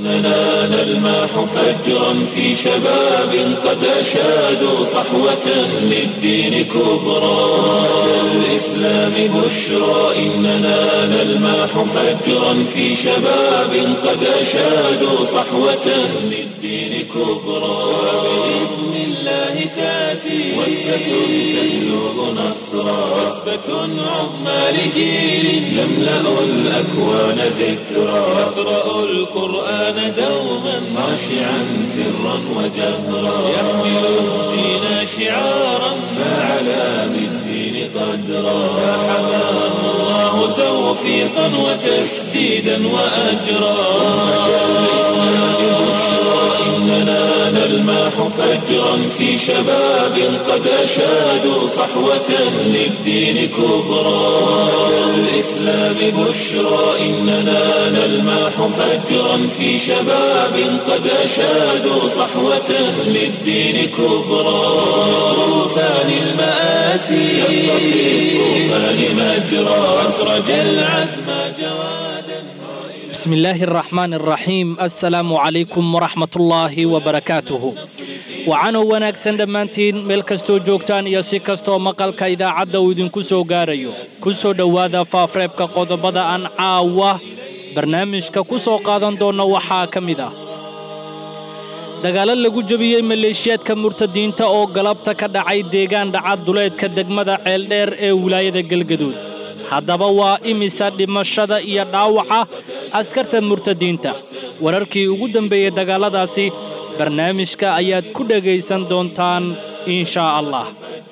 إننا نلمح فجرا في شباب قد أشادوا صحوة للدين كبرى أمة الإسلام بشرى إننا نلمح فجرا في شباب قد أشادوا صحوة للدين كبرى بإذن الله تأتي وثبة تجلب نصرا وثبة عظمى لجيل يملأ الأكوان ذكرا يقرأ القرآن دوما خاشعا سرا وجهرا يحمل الدين شعارا فعلى بالدين قدرا فحماه الله توفيقا وتسديدا وأجرا أمة الإسلام بشرى إننا نلمح فجرا في شباب قد أشادوا صحوة للدين كبرى أمة الإسلام بشرى إننا نلمح فجرا في شباب قد أشادوا صحوة للدين كبرى طوفان المآسي شق في الطوفان مجرى أسرج العزم جوادا بسم الله الرحمن الرحيم السلام عليكم ورحمة الله وبركاته waxaanoo wanaagsan dhammaantiin meel kastoo joogtaan iyo si kastoo maqalka idaacadda uu idinku soo gaarayo ku soo dhowaada faafreebka qodobada aan caawa barnaamijka ku soo qaadan doonna waxaa ka mid ah dagaallo lagu jebiyey maleeshiyaadka murtadiinta oo galabta ka dhacay deegaan dhacad duleedka degmada ceeldheer ee wilaayada galgaduud haddaba waa imisa dhimashada iyo dhaawaca askarta murtadiinta wararkii ugu dambeeyey dagaalladaasi barnaamijka ayaad ku dhegaysan doontaan inshaa allah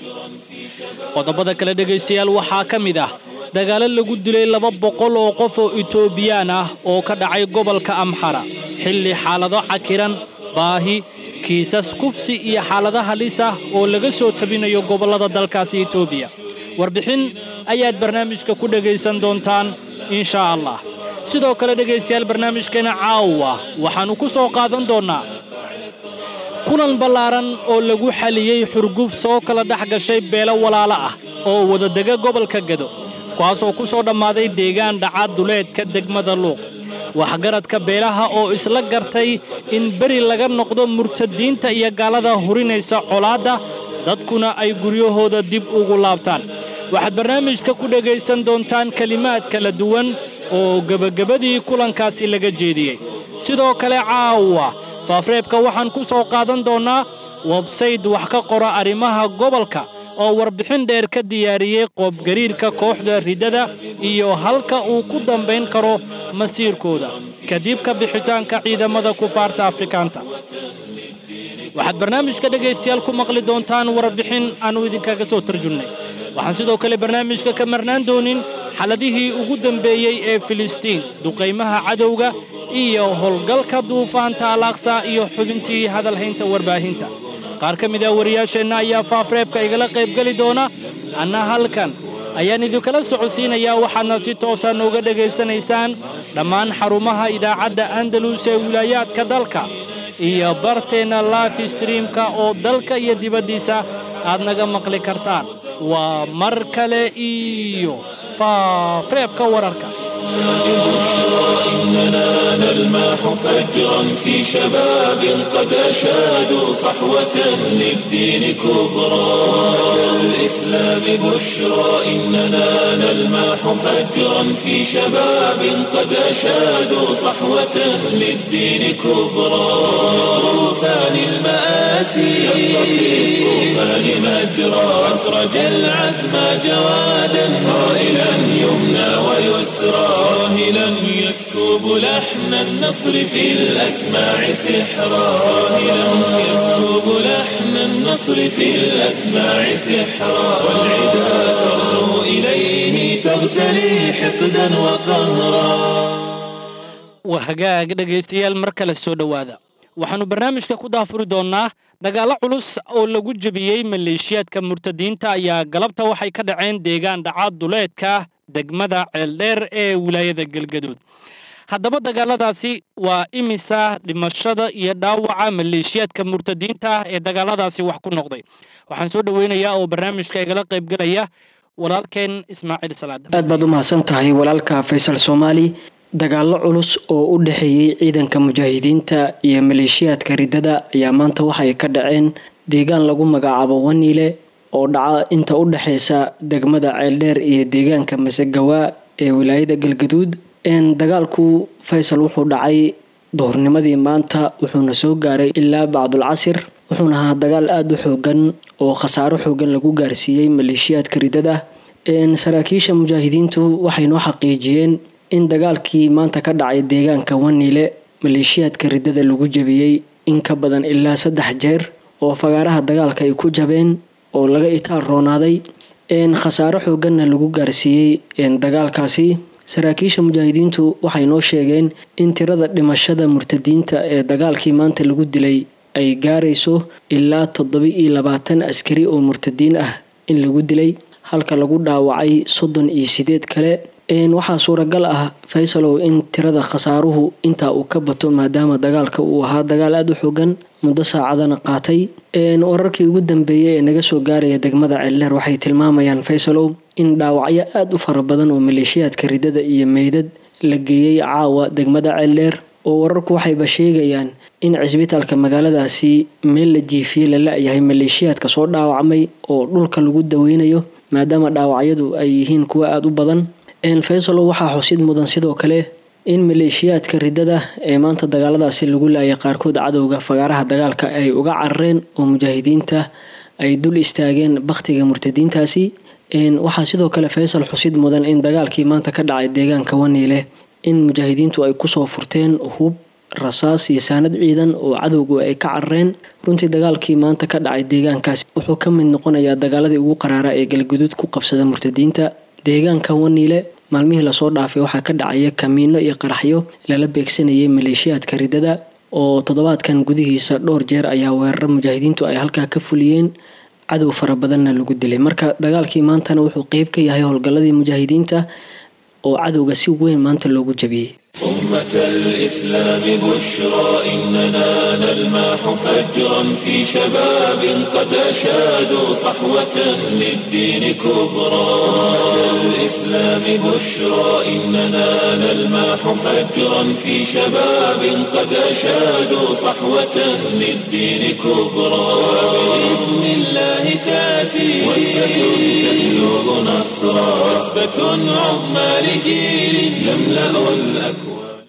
qodobada kale dhegaystayaal waxaa ka mid ah dagaallo lagu dilay laba boqol oo qof oo itoobiyaan ah oo ka dhacay gobolka amxara xilli xaalado cakiran baahi kiisas kufsi iyo xaalado halis ah oo laga soo tabinayo gobollada dalkaasi etoobiya warbixin ayaad barnaamijka ku dhegaysan doontaan inshaa allah sidoo kale dhegaystayaal barnaamijkeena caawa waxaannu ku soo qaadan doonnaa kulan ballaaran oo lagu xaliyey xurguf soo kala dhex gashay beelo walaalo ah oo wadadega gobolka gado kuwaasoo ku soo dhammaaday deegaan dhaca duleedka degmada luuq waxgaradka beelaha oo isla gartay in beri laga noqdo murtadiinta iyo gaalada hurinaysa colaadda dadkuna ay guryahooda dib ugu laabtaan waxaad barnaamijka ku dhegaysan doontaan kelimaad kala duwan oo gebagabadii kulankaasi laga jeediyey sidoo kale caawa faafreebka waxaan ku soo qaadan doonnaa websayd wax ka qora arrimaha gobolka oo warbixin dheer ka diyaariyey qoobgariirka kooxda riddada iyo halka uu ku dambayn karo masiirkooda kadib ka bixitaanka ciidamada kufaarta afrikaanta waxaad barnaamijka dhegaystayaal ku maqli doontaan warbixin aannu idinkaga soo tarjunnay waxaan sidoo kale barnaamijka ka marnaan doonin xaladihii ugu dambeeyey ee filistiin duqaymaha cadowga iyo howlgalka duufaanta alaaqsa iyo xubintii hadalhaynta warbaahinta qaar ka mid ah wariyaasheenna ayaa faafreebka igala qaybgeli doona anna halkan ayaan idinkala socodsiinayaa waxaadna si toosa nooga dhegaysanaysaan dhammaan xarumaha idaacadda andalus ee wilaayaadka dalka iyo barteenna life streamka oo dalka iyo dibaddiisa aad naga maqli kartaan waa mar kale iyo faafreebka wararka إننا نلمح فجرا في شباب قد أشادوا صحوة للدين كبرى أمة الإسلام بشرى إننا نلمح فجرا في شباب قد أشادوا صحوة للدين كبرى طوفان المآسي شق في الطوفان مجرى أسرج العزم جوادا صائلا يمنى ويسرى صاهلا يسكب لحن النصر في الأسماع سحرا صاهلا يسكب لحن النصر في الأسماع سحرا والعدا ترنو إليه تغتلي حقدا وقهرا wahagaag dhegaystayaal mar kale soo dhowaada waxaannu barnaamijka ku daafuri doonnaa dagaallo culus oo lagu jebiyey maleeshiyaadka murtadiinta ayaa galabta waxay ka dhaceen deegaan dhaca duleedka degmada ceeldheer ee wilaayada galgaduud haddaba dagaaladaasi waa imisa dhimashada iyo dhaawaca maleeshiyaadka murtadiinta ee dagaaladaasi wax ku noqday waxaan soo dhoweynayaa oo barnaamijka igala qaybgelaya walaalkeen ismaaciil salaada aad baad u mahadsan tahay walaalka faysal soomaali dagaallo culus oo u dhexeeyey ciidanka mujaahidiinta iyo maleeshiyaadka riddada ayaa maanta waxay ka dhaceen deegaan lagu magacaabo waniile oo dhaca inta u dhexeysa degmada ceeldheer iyo deegaanka masegawaa ee wilaayada galgaduud dagaalku faysal wuxuu dhacay duhurnimadii maanta wuxuuna soo gaaray ilaa bacdul casir wuxuuna ahaa dagaal aada u xoogan oo khasaaro xoogan lagu gaarsiiyey maleeshiyaadka riddada saraakiisha mujaahidiintu waxay noo xaqiijiyeen in dagaalkii maanta ka dhacay deegaanka waniile maleeshiyaadka riddada lagu jabiyey in ka badan ilaa saddex jeer oo fagaaraha dagaalka ay ku jabeen oo laga itaal roonaaday khasaaro xooganna lagu gaarsiiyey dagaalkaasi saraakiisha mujaahidiintu waxay noo sheegeen in tirada dhimashada murtadiinta ee dagaalkii maanta lagu dilay ay gaarayso ilaa toddoba iyo labaatan askari oo murtadiin ah in lagu dilay halka lagu dhaawacay soddon iyo sideed kale waxaa suuragal ah faysalow in tirada khasaaruhu intaa uu ka bato maadaama dagaalka uu ahaa dagaal aada u xoogan muddo saacadana qaatay wararkii ugu dambeeyey ee naga soo gaaraya degmada ceeldheer waxay tilmaamayaan faysalow in dhaawacyo aada u fara badan oo maleeshiyaadka riddada iyo meydad la geeyey caawa degmada ceeldheer oo wararku waxayba sheegayaan in cisbitaalka magaaladaasi meel la jiifiyey la la-yahay maleeshiyaadka soo dhaawacmay oo dhulka lagu daweynayo maadaama dhaawacyadu ay yihiin kuwo aada u badan faysalow waxaa xusid mudan sidoo kale in maleeshiyaadka riddada ee maanta dagaaladaasi lagu laayay qaarkood cadowga fagaaraha dagaalka ay uga carareen oo mujaahidiinta ay dul istaageen bakhtiga murtadiintaasi waxaa sidoo kale faysal xusid mudan in dagaalkii maanta ka dhacay deegaanka waniile in mujaahidiintu ay kusoo furteen hub rasaas iyo saanad ciidan oo cadowgu ay ka carareen runtii dagaalkii maanta ka dhacay deegaankaasi wuxuu ka mid noqonayaa dagaaladii ugu qaraara ee galguduud ku qabsada murtadiinta deegaanka waniile maalmihii lasoo dhaafay waxaa ka dhacaya kamiino iyo qaraxyo lala beegsanayay maleeshiyaadka riddada oo toddobaadkan gudihiisa dhowr jeer ayaa weeraro mujaahidiintu ay halkaa ka fuliyeen cadow fara badanna lagu dilay marka dagaalkii maantana wuxuu qeyb ka yahay howlgalladii mujaahidiinta oo cadowga si weyn maanta loogu jabiyey أمة الإسلام بشرى إننا نلمح فجرا في شباب قد أشادوا صحوة للدين كبرى أمة الإسلام بشرى إننا نلمح فجرا في شباب قد أشادوا صحوة للدين كبرى بإذن الله تأتي وثبة تبلغ نصرا وثبة عظمى لجيل يملأ الأكوان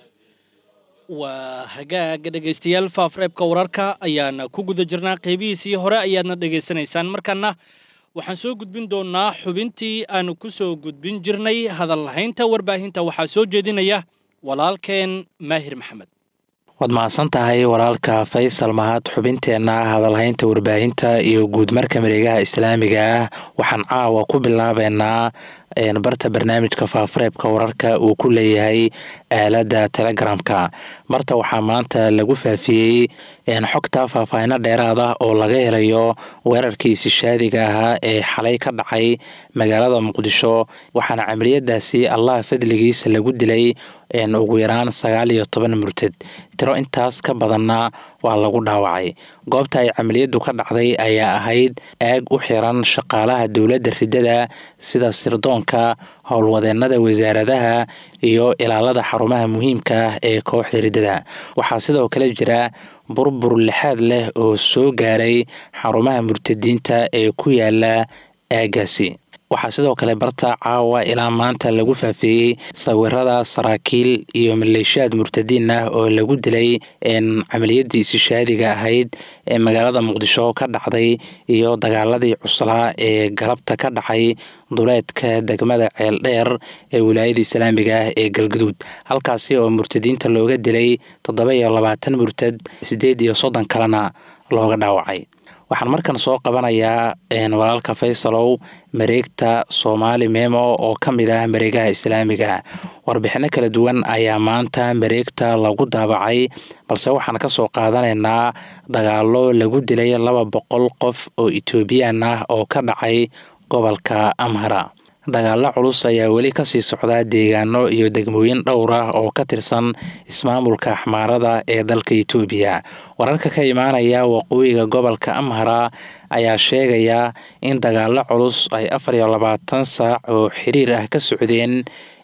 waa hagaag dhegaystayaal faafreebka wararka ayaana ku guda jirnaa qeybihiisii hore ayaadna dhegaysanaysaan markaana waxaan soo gudbin doonaa xubintii aanu ku soo gudbin jirnay hadal lahaynta warbaahinta waxaa soo jeedinaya walaalkeen maahir maxamed waad mahadsan tahay walaalka faysal mahad xubinteenna hadalhaynta warbaahinta iyo guudmarka mareegaha islaamiga ah waxaan caawa ku bilaabeynaa barta barnaamijka faafareebka wararka uu ku leeyahay aaladda telegramka barta waxaa maanta lagu faafiyey xogta faahfaahino dheeraad ah oo laga helayo weerarkii isishaadiga ahaa ee xalay ka dhacay magaalada muqdisho waxaana camaliyadaasi allah fadligiisa lagu dilay ugu yaraan sagaal iyo toban murtad tiro intaas ka badanna waa lagu dhaawacay goobta ay camaliyadu ka dhacday ayaa ahayd aag u xiran shaqaalaha dowladda ridada sida sirdoonka howlwadeenada wasaaradaha iyo ilaalada xarumaha muhiimka ah ee kooxda riddada waxaa sidoo kale jira burbur lixaad leh oo soo gaaray xarumaha murtadiinta ee ku yaala aagaasi waxaa sidoo kale barta caawa ilaa maanta lagu faafeeyey sawirada saraakiil iyo maleeshiyaad murtadiin ah oo lagu dilay camaliyadii isishaadiga ahayd ee magaalada muqdisho ka dhacday iyo dagaaladii cuslaa ee galabta ka dhacay duleedka degmada ceeldheer ee wilaayada islaamiga ah ee galguduud halkaasi oo murtadiinta looga dilay toddoba iyo labaatan murtad siddeed iyo soddon kalena looga dhaawacay waxaan markan soo qabanayaa walaalka faysalow mareegta soomaali memo oo ka mid ah mareegaha islaamiga warbixino kala duwan ayaa maanta mareegta lagu daabacay balse waxaan ka soo qaadanaynaa dagaalo lagu dilay laba boqol qof oo etoobiyaan ah oo ka dhacay gobolka amhara dagaalo culus ayaa weli kasii socda deegaano iyo degmooyin dhowr ah oo ka tirsan ismaamulka axmaarada ee dalka etoobiya wararka ka imaanaya waqooyiga gobolka amhara ayaa sheegaya in dagaalo culus ay afar iyo labaatan saac oo xiriir ah ka socdeen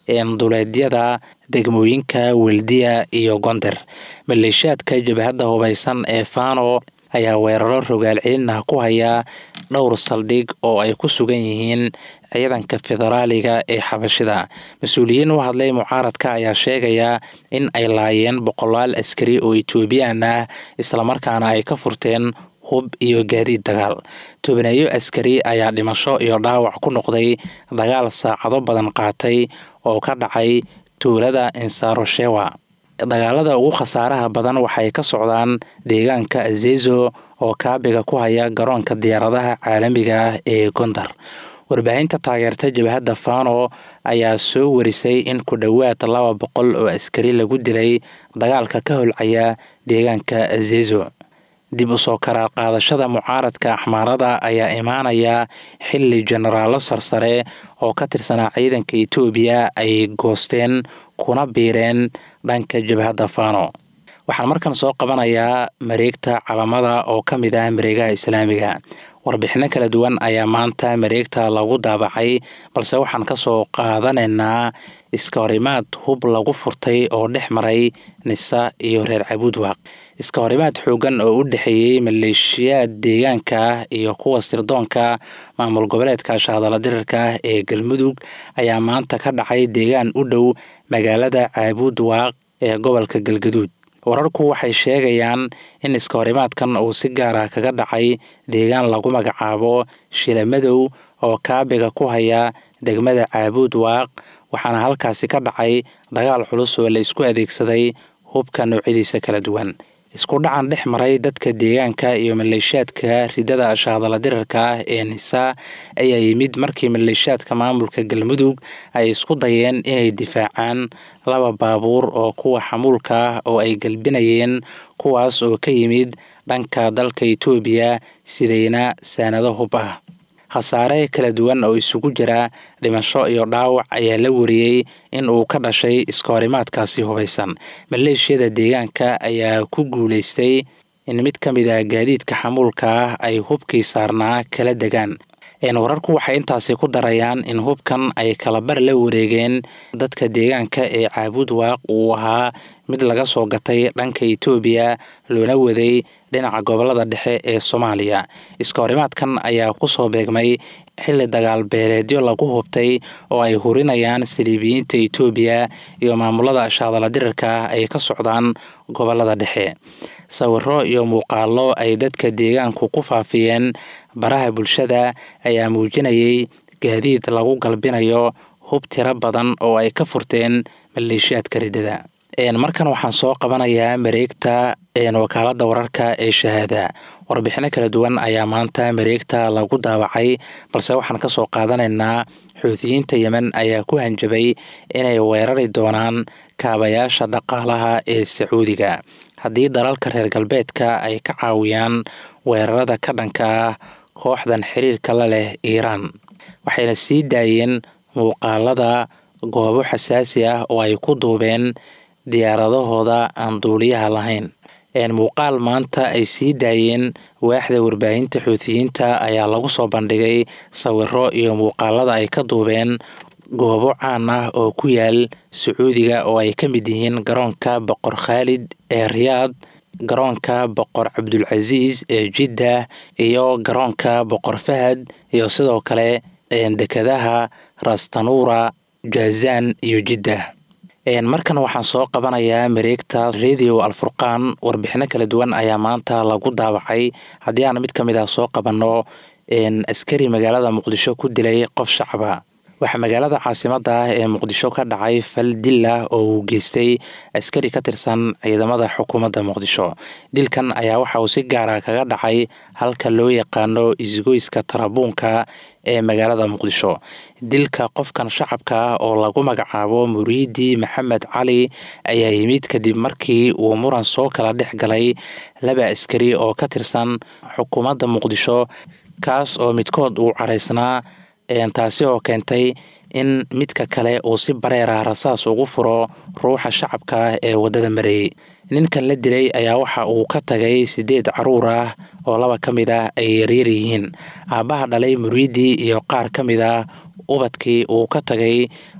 duleedyada degmooyinka weldiya iyo gonder maleeshiyaadka jabhadda hubaysan ee fano ayaa weeraro rogaal celin ah ku haya dhowr saldhig oo ay ku sugan yihiin ciidanka federaaliga ee xabashida mas-uuliyiin u hadlay mucaaradka ayaa sheegaya in ay laayeen boqolaal askari oo etoobiyaan ah islamarkaana ay ka furteen hub iyo gaadiid dagaal tobaneeyo askari ayaa dhimasho iyo dhaawac ku noqday dagaal saacado badan qaatay oo ka dhacay tuulada insaroshewa dagaalada ugu khasaaraha badan waxay ka socdaan deegaanka azezo oo kaabiga ku haya garoonka diyaaradaha caalamiga ah ee gondar warbaahinta taageerta jabhadda fano ayaa soo warisay in ku dhowaad laba boqol oo askari lagu dilay dagaalka ka holcaya deegaanka azezo dib u soo karaar qaadashada mucaaradka axmaarada ayaa imaanaya xilli jenaraallo sarsare oo ka tirsanaa ciidanka etoobiya ay goosteen kuna biireen dhanka jabhadda fano waxaan markan soo qabanayaa mareegta calamada oo ka mid ah mareegaha islaamiga warbixino kala duwan ayaa maanta mareegta lagu daabacay balse waxaan ka soo qaadanaynaa iska horimaad hub lagu furtay oo dhex maray nisa iyo reer cabuudwaaq iska horimaad xoogan oo u dhexeeyey maleeshiyaad deegaanka ah iyo kuwa sirdoonka maamul goboleedka shaadala dirirka ah ee galmudug ayaa maanta ka dhacay deegaan u dhow magaalada caabuudwaaq ee gobolka galgaduud wararku waxay sheegayaan in iska horimaadkan uu si gaar ah kaga dhacay deegaan lagu magacaabo shilamadow oo kaabiga ku haya degmada caabuud waaq waxaana halkaasi ka dhacay dagaal culus oo la isku adeegsaday hubka noocyadiisa kala duwan isku dhacan dhex maray dadka deegaanka iyo maleeshiyaadka ridada shaadala dirarka ah ee nisa ayaa yimid markii maleeshiyaadka maamulka galmudug ay isku dayeen inay difaacaan laba baabuur oo kuwa xamuulka ah oo ay galbinayeen kuwaas oo ka yimid dhanka dalka etoobiya sidayna saanado hub ah khasaare kala duwan oo isugu jira dhimasho iyo dhaawac ayaa la wariyey in uu ka dhashay iska horimaadkaasi hubaysan maleeshiyada deegaanka ayaa ku guulaystay in mid ka mid ah gaadiidka xamuulka ah ay hubkii saarnaa kala degaan wararku waxay intaasi ku darayaan in hubkan ay kalabar la wareegeen dadka deegaanka ee caabuud waaq uu ahaa mid laga soo gatay dhanka etoobiya loona waday dhinaca gobolada dhexe ee soomaaliya iska horimaadkan ayaa kusoo beegmay xilli dagaal beeleedyo lagu hubtay oo ay hurinayaan saliibiyiinta etoobiya iyo maamulada shaadala dirirka ay ka socdaan gobolada dhexe sawiro iyo muuqaalo ay dadka deegaanku ku faafiyeen baraha bulshada ayaa muujinayay gaadiid lagu galbinayo hub tiro badan oo ay ka furteen maleeshiyaadka ridada markan waxaan soo qabanayaa mareegta wakaalada wararka ee shahaada warbixino kala duwan ayaa maanta mareegta lagu daawacay balse waxaan kasoo qaadanaynaa xuutiyiinta yemen ayaa ku hanjabay inay weerari doonaan kaabayaasha dhaqaalaha ee sacuudiga haddii dalalka reer galbeedka ay ka caawiyaan weerarada ka dhanka ah kooxdan xiriirka la leh iiraan waxayna sii daayeen muuqaalada goobo xasaasi ah oo ay ku duubeen diyaaradahooda aan duuliyaha lahayn muuqaal maanta ay sii daayeen waaxda warbaahinta xuutiyiinta ayaa lagu soo bandhigay sawiro iyo muuqaalada ay ka duubeen goobo caan ah oo ku yaal sacuudiga oo ay ka mid yihiin garoonka boqor khaalid ee riyaad garoonka boqor cabdulcasiis ee jidda iyo garoonka boqor fahad iyo sidoo kale dekadaha rastanuura jazaan iyo jidda markan waxaan soo qabanayaa mareegta radio alfurqaan warbixino kala duwan ayaa maanta lagu daawacay haddii aan mid ka mid ah soo qabanno askari magaalada muqdisho ku dilay qof shacaba waxaa magaalada caasimada ah ee muqdisho ka dhacay fal dil ah oo uu geystay askari ka tirsan ciidamada xukuumadda muqdisho dilkan ayaa waxa uu si gaara kaga dhacay halka loo yaqaano isgoyska tarabuunka ee magaalada muqdisho dilka qofkan shacabka ah oo lagu magacaabo muriidi maxamed cali ayaa yimid kadib markii uu muran soo kala dhex galay laba askari oo ka tirsan xukuumadda muqdisho kaas oo midkood uu caraysnaa taasi oo keentay in midka kale uu si bareer ah rasaas ugu furo ruuxa shacabka ah ee waddada marayey ninkan la dilay ayaa waxa uu ka tagay siddeed caruur ah oo laba ka mid ah ay yaryar yihiin aabbaha dhalay muriidi iyo qaar ka mid ah ubadkii uu ka tagay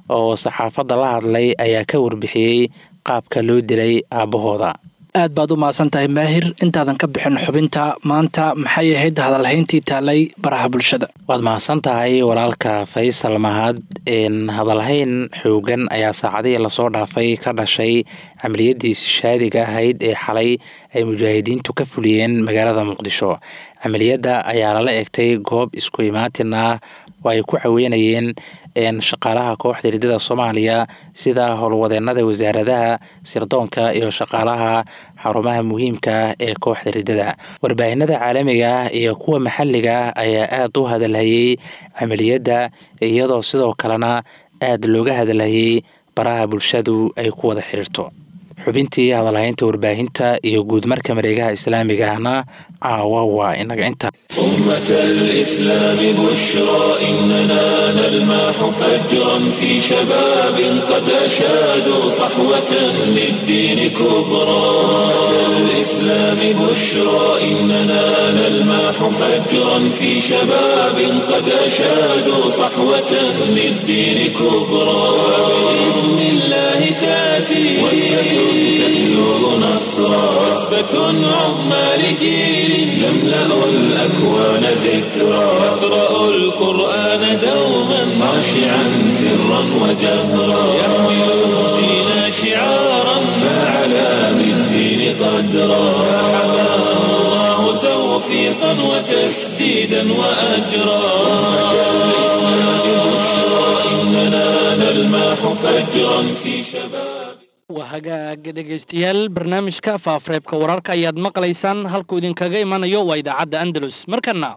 oo saxaafadda la hadlay ayaa ka warbixiyey qaabka loo dilay aabbahooda aad baad u mahadsan tahay maahir intaadan ka bixin xubinta maanta maxay ahayd hadalhayntii taalay baraha bulshada waad mahadsan tahay walaalka faysal mahad hadalhayn xoogan ayaa saacadihii lasoo dhaafay ka dhashay camaliyadii sishaadiga ahayd ee xalay ay mujaahidiintu ka fuliyeen magaalada muqdisho camaliyadda ayaa lala egtay goob isku imaatin ah oo ay ku caweynayeen shaqaalaha kooxda riddada soomaaliya sida howlwadeenada wasaaradaha sirdoonka iyo shaqaalaha xarumaha muhiimka ah ee kooxda riddada warbaahinada caalamiga ah iyo kuwa maxalliga ah ayaa aada u hadalhayey camaliyadda iyadoo sidoo kalena aada looga hadalhayey baraha bulshadu ay ku wada xiriirto xubintii hadalhaynta warbaahinta iyo guudmarka mareegaha islaamiga ahna caawa waa inaga inta أمة الإسلام بشرى إننا نلمح فجرا في شباب قد أشادوا صحوة للدين كبرى أمة الإسلام بشرى إننا نلمح فجرا في شباب قد أشادوا صحوة للدين كبرى بإذن الله تأتي وحدة تبلغ نصرا وثبة عظمى لجيل يملأ الأكوان ذكرى يقرأ القرآن دوما خاشعا سرا وجهرا يحمل الدين شعارا فعلى بالدين قدرا فحماه الله توفيقا وتسديدا وأجرا أمة الإسلام بشرى إننا نلمح فجرا في شباب waa hagaaga dhegaystayaal barnaamijka faafareebka wararka ayaad maqlaysaan halkuu idinkaga imanayo waa idaacadda andalus markana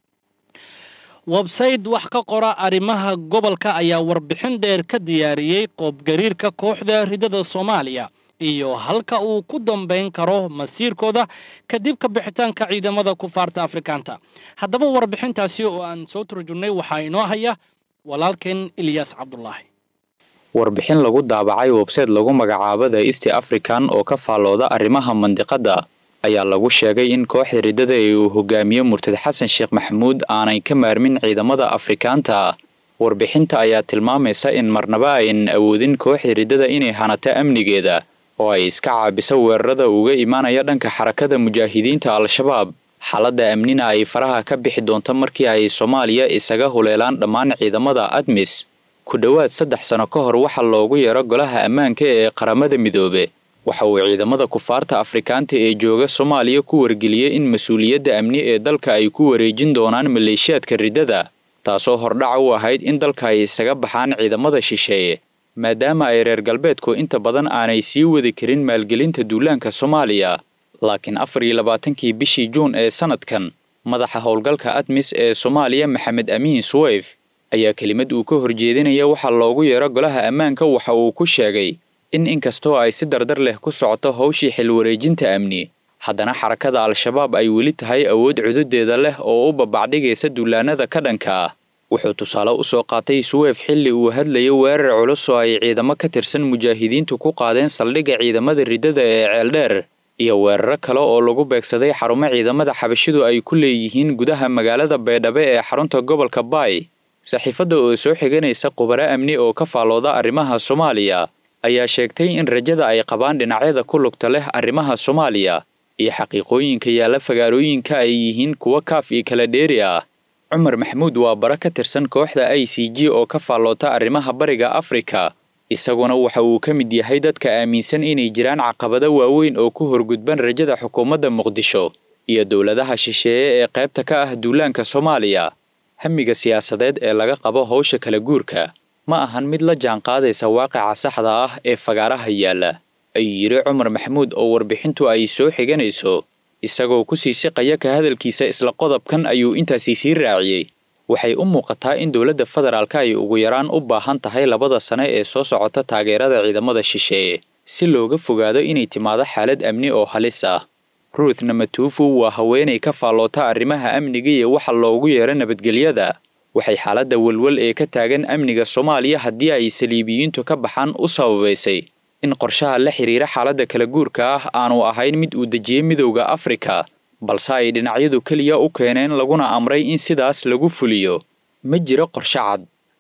websayte wax ka qora arrimaha gobolka ayaa warbixin dheer ka diyaariyey qoobgariirka kooxda riddada soomaaliya iyo halka uu ku dambayn karo masiirkooda kadib ka bixitaanka ciidamada kufaarta afrikaanta haddaba warbixintaasi oo aan soo turjunnay waxaa inoo haya walaalkeen ilyaas cabdulaahi warbixin lagu daabacay websayte lagu magacaabo the east african oo ka faallooda arrimaha mandiqadda ayaa lagu sheegay in kooxda riddada ee uu hogaamiye murtad xasan sheekh maxamuud aanay ka maarmin ciidamada afrikaanta warbixinta ayaa tilmaamaysa in marnaba aynan awoodin kooxda riddada inay hanato amnigeeda oo ay iska caabiso weerarada uga imaanaya dhanka xarakada mujaahidiinta al-shabaab xaaladda amnina ay faraha ka bixi doonto markii ay soomaaliya isaga huleelaan dhammaan ciidamada admis ku dhowaad saddex sano ka hor waxaa loogu yeero golaha ammaanka ee qaramada midoobe waxa uu ciidamada kufaarta afrikaanta ee jooga soomaaliya ku wargeliyey in mas-uuliyadda amni ee dalka ay ku wareejin doonaan maleeshiyaadka riddada taasoo hordhaca u ahayd in dalka ay isaga baxaan ciidamada shisheeye maadaama ay reer galbeedku inta badan aanay sii wadi karin maalgelinta duulaanka soomaaliya laakiin afar iyo labaatankii bishii juun ee sanadkan madaxa howlgalka admis ee soomaaliya maxamed amiin suweyf ayaa kelimad uu ka horjeedinaya waxaa loogu yeero golaha ammaanka waxa uu ku sheegay in inkastoo ay si dardar leh ku socoto howshii xilwareejinta amni haddana xarakada al-shabaab ay weli tahay awood cududeeda leh oo u babacdhigaysa duulaanada ka dhanka ah wuxuu tusaale u soo qaatay suweef xilli uu hadlayo weerar culus oo ay ciidamo ka tirsan mujaahidiintu ku qaadeen saldhigga ciidamada riddada ee ceeldheer iyo weeraro kale oo lagu beegsaday xarumo ciidamada xabashidu ay ku leeyihiin gudaha magaalada baydhabo ee xarunta gobolka baay saxiifadda oo soo xiganaysa khubaro amni oo ka faallooda arrimaha soomaaliya ayaa sheegtay in rajada ay qabaan dhinacyada ku lugta leh arrimaha soomaaliya iyo xaqiiqooyinka yaalla fagaarooyinka ay yihiin kuwo kaaf iyo kala dheeri ah cumar maxamuud waa bara ka tirsan kooxda i c g oo ka faalloota arrimaha bariga afrika isaguna waxa uu ka mid yahay dadka aaminsan inay jiraan caqabado waaweyn oo ku horgudban rajada xukuumadda muqdisho iyo dowladaha shisheeye ee qaybta ka ah duulaanka soomaaliya hamiga siyaasadeed ee laga qabo howsha kala guurka ma ahan mid la jaanqaadaysa waaqica saxda ah ee fagaaraha yaalla ayuu yidhi cumar maxamuud oo warbixintu ay soo xiganayso isagoo ku sii siqaya ka hadalkiisa isla qodobkan ayuu intaasi sii raaciyey waxay u muuqataa in dowladda federaalka ay ugu yaraan u baahan tahay labada sane ee soo socota taageerada ciidamada shisheeye si looga fogaado inay timaado xaalad amni oo halis ah ruuth namatuufu waa haweenay ka faalloota arrimaha amniga iyo waxa loogu yeero nabadgelyada waxay xaaladda welwel ee ka taagan amniga soomaaliya haddii ay saliibiyiintu ka baxaan u sababaysay in qorshaha la xidhiira xaaladda kala guurka ah aanu ahayn mid uu dejiyey midowda afrika balse ay dhinacyadu keliya u keeneen laguna amray in sidaas lagu fuliyo ma jiro qorshe cad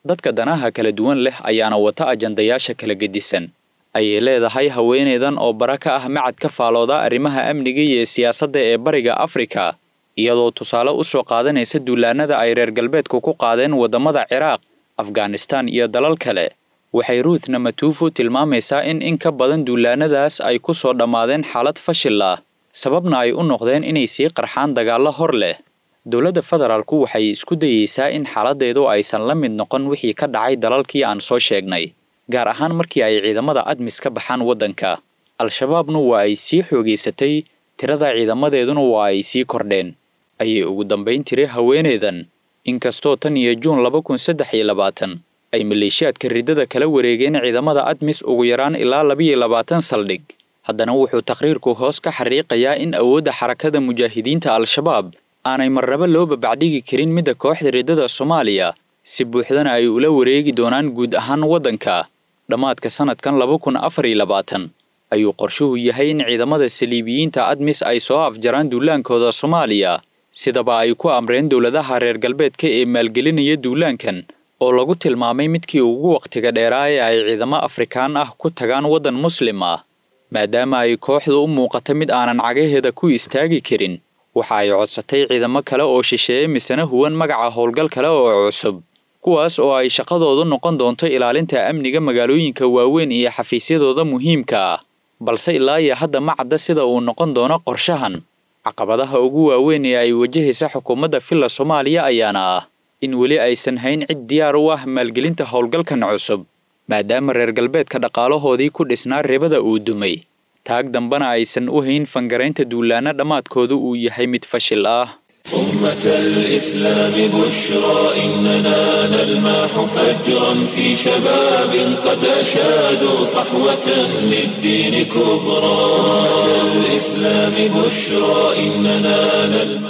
dadka danaha kala duwan leh ayaana wata ajandayaasha kala gedisan ayay leedahay haweeneydan oo bara ka ah macad ka faalooda arrimaha amniga iyo siyaasadda ee bariga afrika iyadoo tusaale u soo qaadanaysa duulaanada ay reer galbeedku ku qaadeen waddamada ciraaq afghanistan iyo dalal kale waxay ruuth namatufu tilmaamaysaa in in ka badan duulaanadaas ay ku soo dhammaadeen xaalad fashil ah sababna ay u noqdeen inay sii qarxaan dagaallo hor leh dowladda federaalku waxay isku dayeysaa in xaaladdeedu aysan la mid noqon wixii ka dhacay dalalkii aan soo sheegnay gaar ahaan markii ay ciidamada admis ka baxaan waddanka al-shabaabnu waa ay sii xoogaysatay tirada ciidamadeeduna waa ay sii kordheen ayay ugu dambayn tiri haweeneydan inkastoo tan iyo juun laba kun saddex iyo labaatan ay maleeshiyaadka riddada kala wareegeen ciidamada admis ugu yaraan ilaa labiyo labaatan saldhig haddana wuxuu taqriirku hoos ka xariiqayaa in awoodda xarakada mujaahidiinta al-shabaab aanay marnaba loo babacdhigi karin midda kooxda riddada soomaaliya si buuxdana ay ula wareegi doonaan guud ahaan waddanka dhammaadka sanadkan laba kun afar iyo labaatan ayuu qorshuhu yahay in ciidamada saliibiyiinta admis ay soo afjaraan duulaankooda soomaaliya sidaba ay ku amreen dowladaha reer galbeedka ee maalgelinaya duulaankan oo lagu tilmaamay midkii ugu wakhtiga dheeraa ee ay ciidamo afrikaan ah ku tagaan waddan muslim ah maadaama ay kooxdu u muuqata mid aanan cagaheeda ku istaagi karin waxa ay codsatay ciidamo kale oo shisheeye misena huwan magaca howlgal kale oo cusub kuwaas oo ay shaqadoodu noqon doonto ilaalinta amniga magaalooyinka waaweyn iyo xafiisyadooda muhiimka ah balse ilaa iyo hadda ma cadda sida uu noqon doono qorshahan caqabadaha ugu waaweyn ee ay wajahaysa xukuumadda villa soomaaliya ayaana ah in weli aysan hayn cid diyaar u ah maalgelinta howlgalkan cusub maadaama reer galbeedka dhaqaalahoodii ku dhisnaa ribada uu dumay taag dambena aysan u hayn fangaraynta duulaana dhammaadkoodu uu yahay mid fashil ah أمة الإسلام بشرى إننا نلمح فجرا في شباب قد أشادوا صحوة للدين كبرى أمة الإسلام بشرى إننا نلمح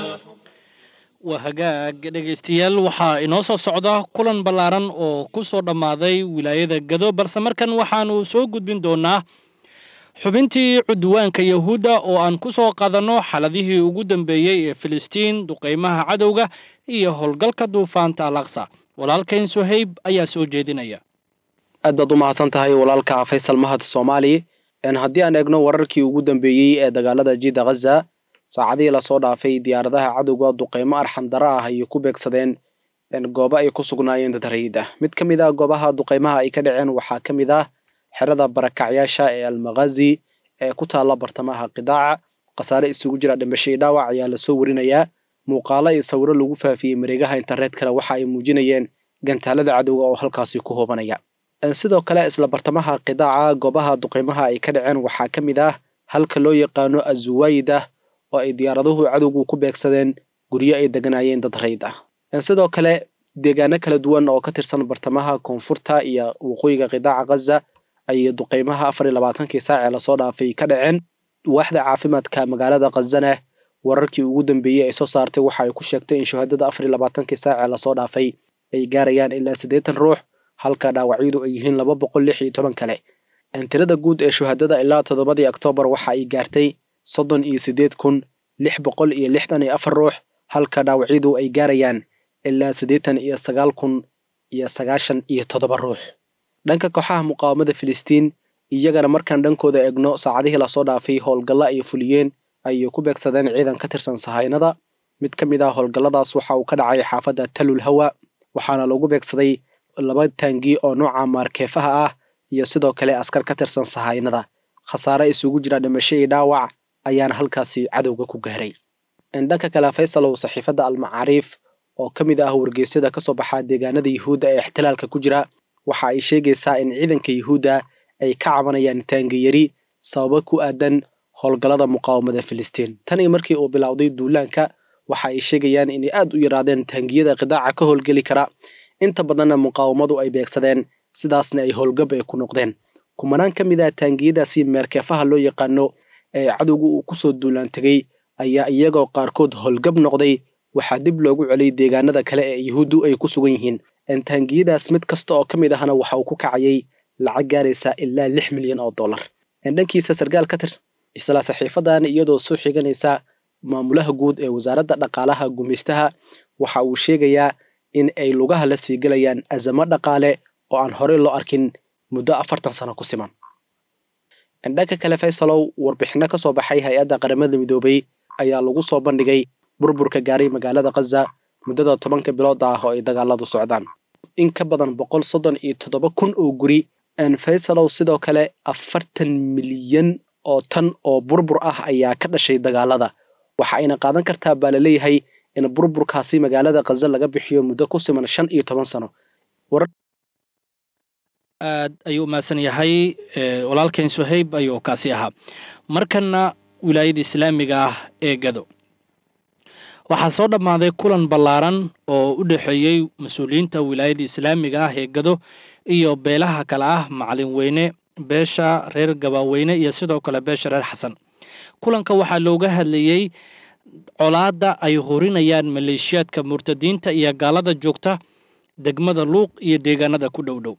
waa hagaag dhegaystayaal waxaa inoo soo socda kulan ballaaran oo ku soo dhammaaday wilaayada gado balse markan waxaanu soo gudbin doonaa xubintii cudwaanka yahuudda oo aan ku soo qadanno xaladihii ugu dambeeyey ee filistiin duqaymaha cadowga iyo howlgalka duufaanta alaqsa walaalkayn suhayb ayaa soo jeedinaya aad baad u mahadsan tahay walaalka faysal mahad soomaali haddii aan eegno wararkii ugu dambeeyey ee dagaalada jida khaza saacadihii lasoo dhaafay diyaaradaha cadowga duqaymo arxandara ah ayay ku beegsadeen goobo ay ku sugnaayeen dad rayid ah mid ka mid ah goobaha duqaymaha ay ka dhaceen waxaa ka mid ah xerada barakacyaasha ee almakhazi ee ku taalla bartamaha qidaaca khasaare isugu jira dhimasho iyo dhaawac ayaa lasoo warinayaa muuqaalo iyo sawiro lagu faafiyey mareegaha internetkana waxa ay muujinayeen gantaalada cadowga oo halkaasi ku hoobanaya sidoo kale isla bartamaha qidaaca goobaha duqaymaha ay ka dhaceen waxaa ka mid ah halka loo yaqaano azuwaydah oo ay diyaaraduhu cadowgu ku beegsadeen guryo ay deganaayeen dad rayd ah sidoo kale deegaano kala duwan oo ka tirsan bartamaha koonfurta iyo waqooyiga qidaaca khaza ayay duqaymaha afar iyo labaatankii saacee lasoo dhaafay ka dhaceen waaxda caafimaadka magaalada khazana wararkii ugu dambeeyey ay soo saartay waxa ay ku sheegtay in shahaadada afar iyo labaatankii saacee lasoo dhaafay ay gaarayaan ilaa siddeetan ruux halka dhaawacyadu ay yihiin laba boqol lix iyo toban kale tirada guud ee shahaadada ilaa toddobadii oktoobar waxa ay gaartay soddon iyo siddeed kun lix boqol iyo lixdan iyo afar ruux halka dhaawacyadu ay gaarayaan ilaa siddeetan iyo sagaal kun iyo sagaashan iyo toddoba ruux dhanka kooxaha muqaawamada filistiin iyagana markaan dhankooda eegno saacadihii lasoo dhaafay howlgalla ay fuliyeen ayay ku beegsadeen ciidan ka tirsan sahaynada mid ka mid ah howlgalladaas waxa uu ka dhacay xaafadda talul hawa waxaana lagu beegsaday laba taangi oo nooca maarkeefaha ah iyo sidoo kale askar ka tirsan sahaynada khasaare isugu jira dhimasho iyo dhaawac ayaana halkaasi cadowga ku gaaray dhanka kale faysalow saxiifadda almacaariif oo ka mid ah wargeysyada kasoo baxa deegaanada yuhuudda ee ixtilaalka ku jira waxa ay sheegaysaa in ciidanka yuhuudda ay ka cabanayaan taangiyari sababo ku aadan howlgallada muqaawamada filistiin tanii markii uu bilowday duulaanka waxa ay sheegayaan inay aad u yaraadeen taangiyada qidaaca ka howlgeli kara inta badanna muqaawamadu ay beegsadeen sidaasna ay howlgab ay ku noqdeen kumanaan ka mid ah taangiyadaasi meerkeefaha loo yaqaano ee cadowga uu kusoo duulaan tegey ayaa iyagoo qaarkood howlgab noqday waxaa dib loogu celiyay deegaanada kale ee yuhuuddu ay ku sugan yihiin taangiyadaas mid kasta oo ka mid ahna waxa uu ku kacayay lacag gaaraysa ilaa lix milyan oo dollar dhankiisa sarkaal ka tirsan isla saxiifadan iyadoo soo xiganaysa maamulaha guud ee wasaaradda dhaqaalaha gumaystaha waxa uu sheegayaa in ay lugaha la sii gelayaan azamo dhaqaale oo aan horey loo arkin muddo afartan sano ku siman dhanka kale faysalow warbixinno ka soo baxay hay-adda qaramada midoobay ayaa lagu soo bandhigay burburka gaaray magaalada khaza muddada tobanka bilood ah oo ay dagaaladu socdaan in ka badan boqol soddon iyo toddoba kun oo guri faysalow sidoo kale afartan milyan oo tan oo burbur ah ayaa ka dhashay dagaalada waxa ayna qaadan kartaa baa laleeyahay in burburkaasi magaalada khaza laga bixiyo muddo ku siman shan iyo toban sano aad ayuu umahadsan yahay walaalkeen suhayb ayuu kaasi ahaa markana wilaayada islaamiga ah ee gado waxaa soo dhammaaday kulan ballaaran oo u dhexeeyey mas-uuliyiinta wilaayada islaamiga ah ee gado iyo beelaha kale ah macalin weyne beesha reer gabaaweyne iyo sidoo kale beesha reer xasan kulanka waxaa looga hadlayey colaadda ay horinayaan maleeshiyaadka murtadiinta iyo gaalada joogta degmada luuq iyo deegaanada ku dhow dhow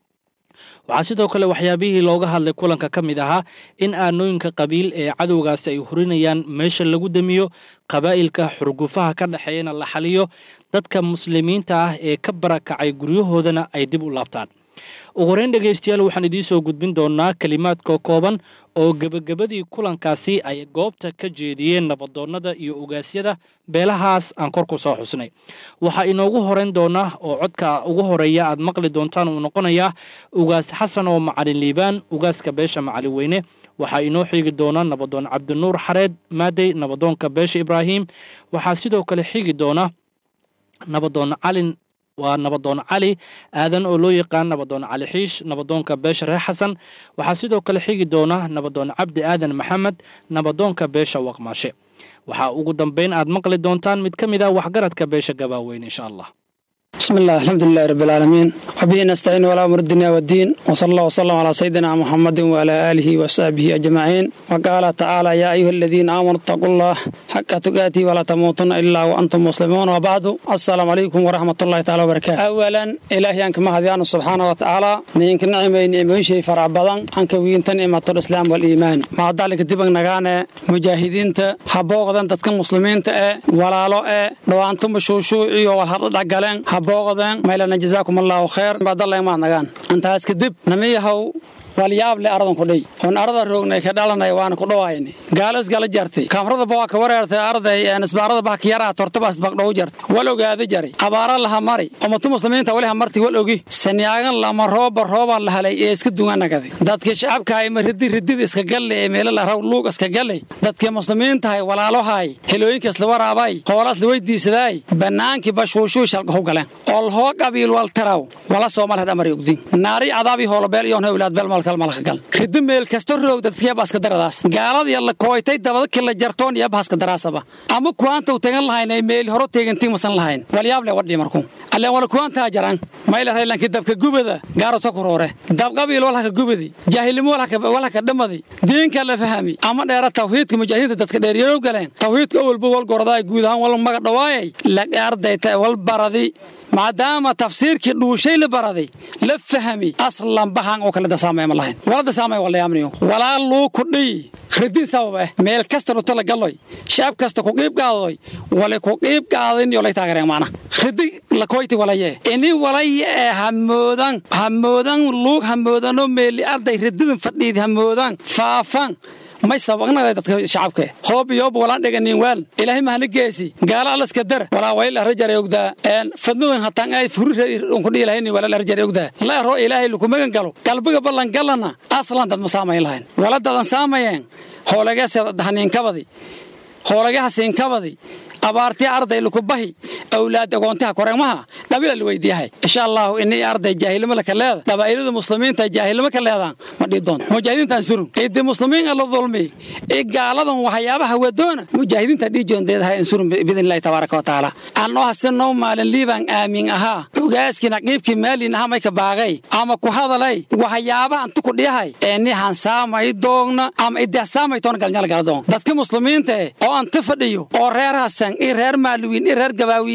waxaa sidoo kale waxyaabihii looga hadlay kulanka ka mid ahaa in aanooyinka qabiil ee cadowgaasi ay horinayaan meesha lagu damiyo qabaa'ilka xurgufaha ka dhexeeyana la xaliyo dadka muslimiinta ah ee ka barakacay guryahoodana ay dib u laabtaan ugu horeyn dhegaystayaal waxaan idiin soo gudbin doonaa kelimaadka kooban oo gebagabadii kulankaasi ay goobta ka jeediyeen nabadoonnada iyo ogaasyada beelahaas aan kor ku soo xusnay waxaa inoogu horeyn doonaa oo codka ugu horeeya aad maqli doontaan uu noqonayaa ugaas xasan oo macalin liibaan ugaaska beesha macalin weyne waxaa inoo xigi doona nabadoon cabdinuur xareed maadey nabadoonka beesha ibraahim waxaa sidoo kale xigi doona nabadoon calin waa nabadoon cali aadan oo loo yaqaan nabadoon cali xiish nabadoonka beesha reer xasan waxaa sidoo kale xigi doona nabadoon cabdi aadan maxamed nabadoonka beesha waqmaashe waxaa ugu dambeyn aad maqli doontaan mid ka mid ah waxgaradka beesha gabaaweyne insha allah بسم الله الحمد لله رب العالمين وبه نستعين ولا أمر الدنيا والدين وصلى الله وسلم على سيدنا محمد وعلى آله وصحبه أجمعين وقال تعالى يا أيها الذين آمنوا اتقوا الله حق تقاته ولا تموتن إلا وأنتم مسلمون وبعد السلام عليكم ورحمة الله تعالى وبركاته أولا إلهي أنك مهديان سبحانه وتعالى نينك نعمة نعمة شيء فرع بدن أنك وينت نعمة الإسلام والإيمان مع ذلك دبن نغانا مجاهدين حبوغدان تتكن مسلمين ولا لو لو أنتم شوشوعي والحرد دقلين booqdeen maylana jazaakum allaahu khayr baadalla imaad nagaan intaas kadib namiyahow walyaab le aradan kudhay oon arada roognay ka dhalanay waana ku dhawaayni gaalas gala jartay kaamrada baa ka wareertay arday nisbaarada baa ka yaraa tortabaas baa dhow jartay wal ogaada jaray abaara laha mari ummatu muslimiinta wali ha martay wal ogi saniyaagan lama rooba rooba la helay ee iska duwanagaday dadkii shacabka ay maridi ridida iska galle ee meelo la raw luug iska galle dadkii muslimiinta ay walaalohay helooyinka isla waraabay hoolaas la weydiisaday banaankii bashuushuu shalka u galeen ol hoo qabiil wal taraw wala soomal hadhamari ogdin naari cadaabi hoolobeel iyo hewlaad beel ridi meel kasta roog dadkiyabaska daradaas gaalada yalla kooytay dabadaki la jartoon yabahaska daraasaba ama kuwaanta tegan lahayn ay meel horo teegantii masan lahayn walyaable wadhi marku alleen wala kuwaantaa jaran mayla raylanki dabka gubada gaaro takuroore dabqabiil walhaka gubadi jaahilnimo walhaka dhamadi diinka la fahami ama dheera tawxiidka mujaahidiinta dadka dheeryarow galeen tawxiidka owalba wal gordaay guud ahaan wal maga dhawaayay ardayta wal baradi maadaama tafsiirkii dhuushay la baraday la fahmi aslan bahan oo kale dasaamay ma lahayn wala dasaamay wala yaamniyo walaa luu ku dhiy ridin sabab eh meel kasta ruto la galloy shacab kasta ku qiib qaadoy wala ku qiib qaadin iyo la taageereen maana ridi la koyti walaye ini walaye ee hamoodan hamoodan luug hamoodano meeli arday rididin fadhiid hamoodan faafan may sabaqnaga dadka shacabka hoob iyo walaan dhiganin weel ilaahay mahna geesi gaala alaska dar walaa wayl rajar ogda een fadnadan hataan ay furi ku dhiilahayn walaa rajar ogda la ro ilaahay lu kumagan galo qalbiga ballan galana aslan dad masaamay lahayn wala dadan saamayeen hoolaga sadahaniin kabadi hoolaga hasiin kabadi abaartii arday laku bahi awlaad agoontaha koreemaha dhabila la weydiiyahay insha allahu inay arday jaahilnimo laka leeda qabaa'ilada muslimiinta jaahilnimo ka leedaan ma dhihi doonto mujaahidiintaan surun idi muslimiin la dulmi i gaaladan waxyaabaha wadoona mujaahidiinta dhihi joondeedaha in surun biidn illahi tabaaraka watacaala annoo hasinoo maalin liibaan aamin ahaa ogaaskii naqiibkii maalin ahaa mayka baaqay ama ku hadalay waxyaabaha antu ku dhiyahay ee ni hansaamay doogna ama idahsaamay toona galnyal gala doon dadka muslimiinta oo anta fadhiyo oo reer hasan i reer maaluwiin i reer gabaawiin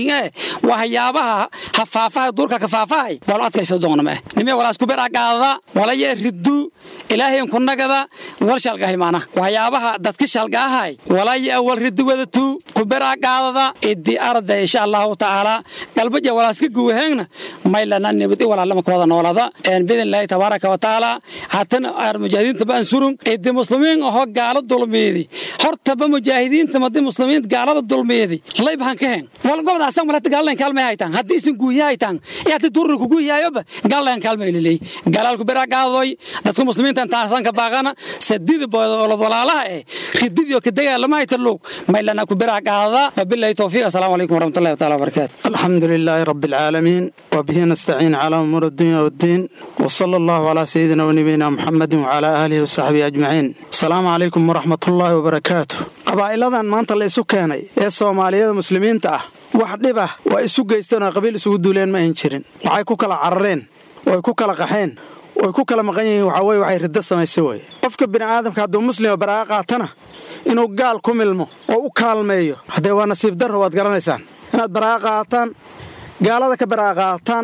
eh waxyaabaha hafaafaha duurka kafaafahay wala adkaysa doona ma nime wala isku beragaada wala ye riddu ilaahay ku nagada wal shalgahay maana waxyaabaha dadka shalgaahay wala ye wal riddu wadatu ku beragaada idi arda insha Allah taala qalbaja wala iska guwaheegna maylana nibad wala lama kooda noolada een bidin ilaahay tabaaraka wa taala hatan ar mujaahidiinta baan surun idi muslimiin oo gaalo dulmeedi horta ba mujaahidiinta madi muslimiin gaalada dulmeedi layb han ka heen wal gobol asan wala gaalan kalmay haytan hadii isin guuyaytan yaati durru ku guuyayoba gaalan kalmay lilay gaalaalku beragaadoy dadka muslimiinta taasan ka baaqana sadid boolo walaalaha ee rididyo ka dagaalama haytalo maylana ku beragaada wabillahi tawfiiq assalamu alaykum warahmatullahi ta'ala wabarakatuh الحمد لله رب العالمين وبه نستعين على أمور الدنيا والدين وصلى الله على سيدنا ونبينا محمد وعلى آله وصحبه أجمعين السلام عليكم ورحمة الله وبركاته qabaa'iladan maanta la isu keenay ee soomaaliyada muslimiinta ah wax dhib ah waa isu geysteen oo qabiil isugu duuleen ma ayn jirin waxay ku kala carareen way ku kala qaxeen way ku kala maqan yihiin waxaa weye waxay riddo samaysay weye qofka bini'aadamka hadduu muslima baraa'a qaatana inuu gaal ku milmo oo u kaalmeeyo haddee waa nasiib darro waad garanaysaan inaad baraa'a qaataan gaalada ka baraa'a qaataan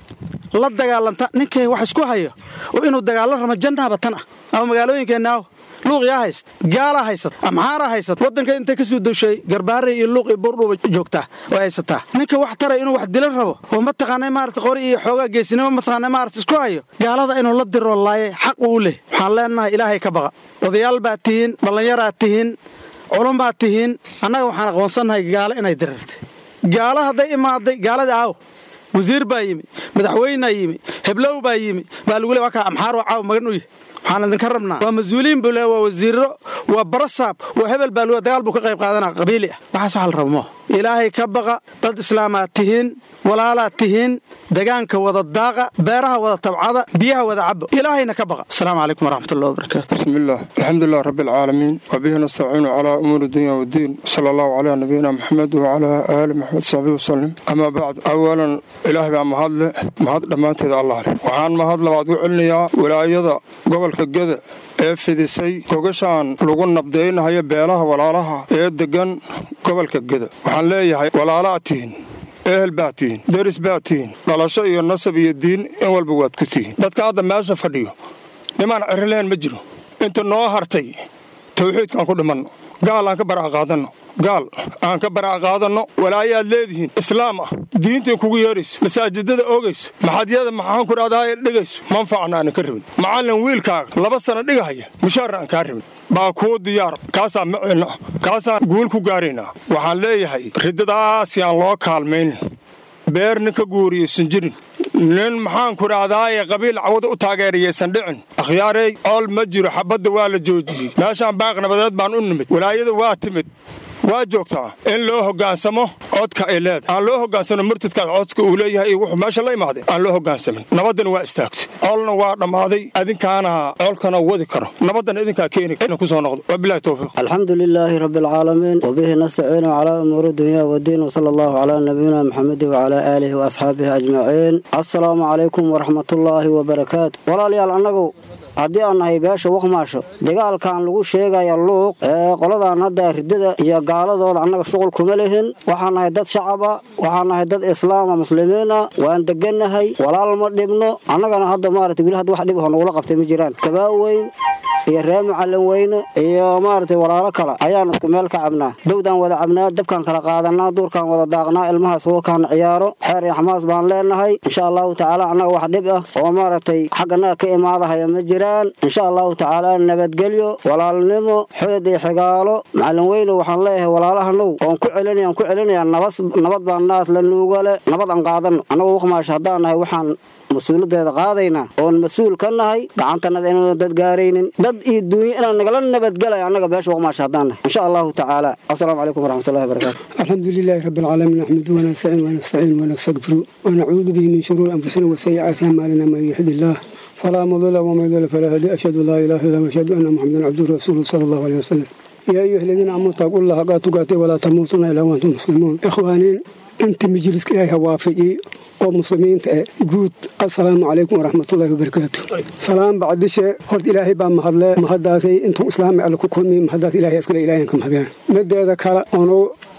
la dagaalantaan ninkay wax isku hayo oo inuu dagaallo ramo jannaaba tan ah ama magaalooyinkeenna aw luuqyaa hayst gaalaa haysat amxaaraa haysat waddanka intay ka soo dushay garbaharey iyo luuq iyo buurdhuuba joogtaa oo haysataa ninka wax taray inuu wax dila rabo oo mataqaanay maarata qori iyo xoogaa geesinimo mataqaanay maarata isku hayo gaalada inuu la diroo laaye xaq uu leh waxaan leenahay ilaahay ka baqa odayaal baad tihiin dhallinyaraad tihiin culumbaad tihiin annaga waxaan aqoonsannahay gaalo inay dirirtay gaalo hadday imaaday gaaladii aaw wasiir baa yimi madaxweynaa yimi heblow baa yimi baa lagu le waa kaa amxaaroo caaw magan u yahy waxaan idinka rabnaa waa mas-uuliyiin buu le waa wasiiro waa barasaab waa hebel baa lu dagaal buu ka qayb qaadanaa qabiili ah waxaas waxa la rabo moo ilaahay ka baqa dad islaamaad tihiin walaalaad tihiin degaanka wada daaqa beeraha wada tabcada biyaha wada cabo ilaahayna ka baqa asalaamu calaykum waraxmatullahi wabarakaatu بسم الله الحمد لله رب العالمين وبه نستعين على أمور الدنيا والدين صلى الله على نبينا محمد وعلى آل محمد صحبه وسلم أما بعد أولا إلهي بقى مهد مهد لما تدى الله له وحان مهد لبعض وعلنيا ولايضا قبل كجذا ee fidisay gogashaan lagu nabdaynahayo beelaha walaalaha ee deggan gobolka geda waxaan leeyahay walaalaad tihiin ehel baad tihiin deris baad tihiin dhalasho iyo nasab iyo diin in walba waad ku tihiin dadka hadda meesha fadhiyo nimaan cirileen ma jiro inta noo hartay tawxiidkaan ku dhimanno gaal aan ka bara'a qaadanno gaal aan ka bara'a qaadanno walaayaad leedihiin islaam ah diintiin kugu yeerayso masaajidada oogayso maxadyada maxaan ku dhahdaa dhigayso manfacna aanan ka rabin macallin wiilkaaga laba sana dhigahaya mushaarna aan kaa rabin baa kuu diyaar kaasaan maceelna kaasaan guul ku gaaraynaa waxaan leeyahay riddadaasi aan loo kaalmaynin beer nin ka guuriyaysan jirin nin maxaan ku dhahdaayee qabiil cawada u taageerayaysan dhicin akhyaarey ool ma jiro xabadda waa la joojiyey meeshaan baaq nabadeed baan u nimid walaayadu waa timid waa joogtaa in loo hoggaansamo codka ay leedahay aan loo hoggaansano murtadkaas codka uu leeyahay iyo wuxuu meesha la imaaday aan loo hoggaansamin nabaddana waa istaagtay colna waa dhammaaday adinkaana colkana wadi karo nabaddana idinkaa keeni ina ku soo noqdo wabilahi towfiiq الحمد لله رب العالمين وبه نستعين على أمور الدنيا والدين وصلى الله على نبينا محمد وعلى آله وأصحابه أجمعين السلام عليكم ورحمة الله وبركاته ولا ليال أنقو haddii aan nahay beesha waqmaasho dagaalkan lagu sheegaya luuq ee qoladan hadda ridada iyo gaaladooda annaga shuqul kuma lihin waxaan nahay dad shacaba waxaan nahay dad islaama muslimiina waan degannahay walaal ma dhibno annagana hadda maarata weli hadda wax dhib aho nagula qabtay ma jiraan kabaaweyn iyo ree macallin weyne iyo maaragtay walaalo kale ayaan isku meel ka cabnaa dawdaan wada cabnaa dabkaan kala qaadanaa duurkaan wada daaqnaa ilmaha suukaan ciyaaro xeer iyo xamaas baan leenahay insha allahu tacaala annaga wax dhib ah oo maaragtay xagganaga ka imaadahaya ma jiraan insha allahu tacaala nabadgelyo walaalnimo xudad iyo xigaalo macallin weyne waxaan leeyahay walaalahanow oon ku celinayaan ku celinayaa nabas nabad baan naas la nuugale nabad aan qaadano annagu waqmaasha haddaan nahay waxaan mas-uuladeeda qaadaynaa oon mas-uul ka nahay gacantanada inaan dad gaaraynin dad iyo duunyo inaan nagala nabadgelay annaga beesha waqmaasha haddaan nahay insha allahu tacaala asalaamu calaykum waraxmatullahi wabarakaatu الحمد لله رب العالمين نحمده ونستعين ونستعين ونستغفره ونعوذ به من شرور انفسنا وسيئات اعمالنا من يهد الله فلا مضل ومن يضلل فلا هادي اشهد ان لا اله الا الله واشهد ان محمدا عبده ورسوله صلى الله عليه وسلم يا ايها الذين امنوا اتقوا الله حق تقاته ولا تموتن الا وانتم مسلمون اخواني انت مجلس إلهي وافقي ومسلمين جود السلام عليكم ورحمة الله وبركاته سلام بعد شيء هرد إلهي بام مهدلا مهداسي انتم إسلامي على كل مين مهداس إلهي أسكال إلهي كم هذا مدة هذا كلا أنو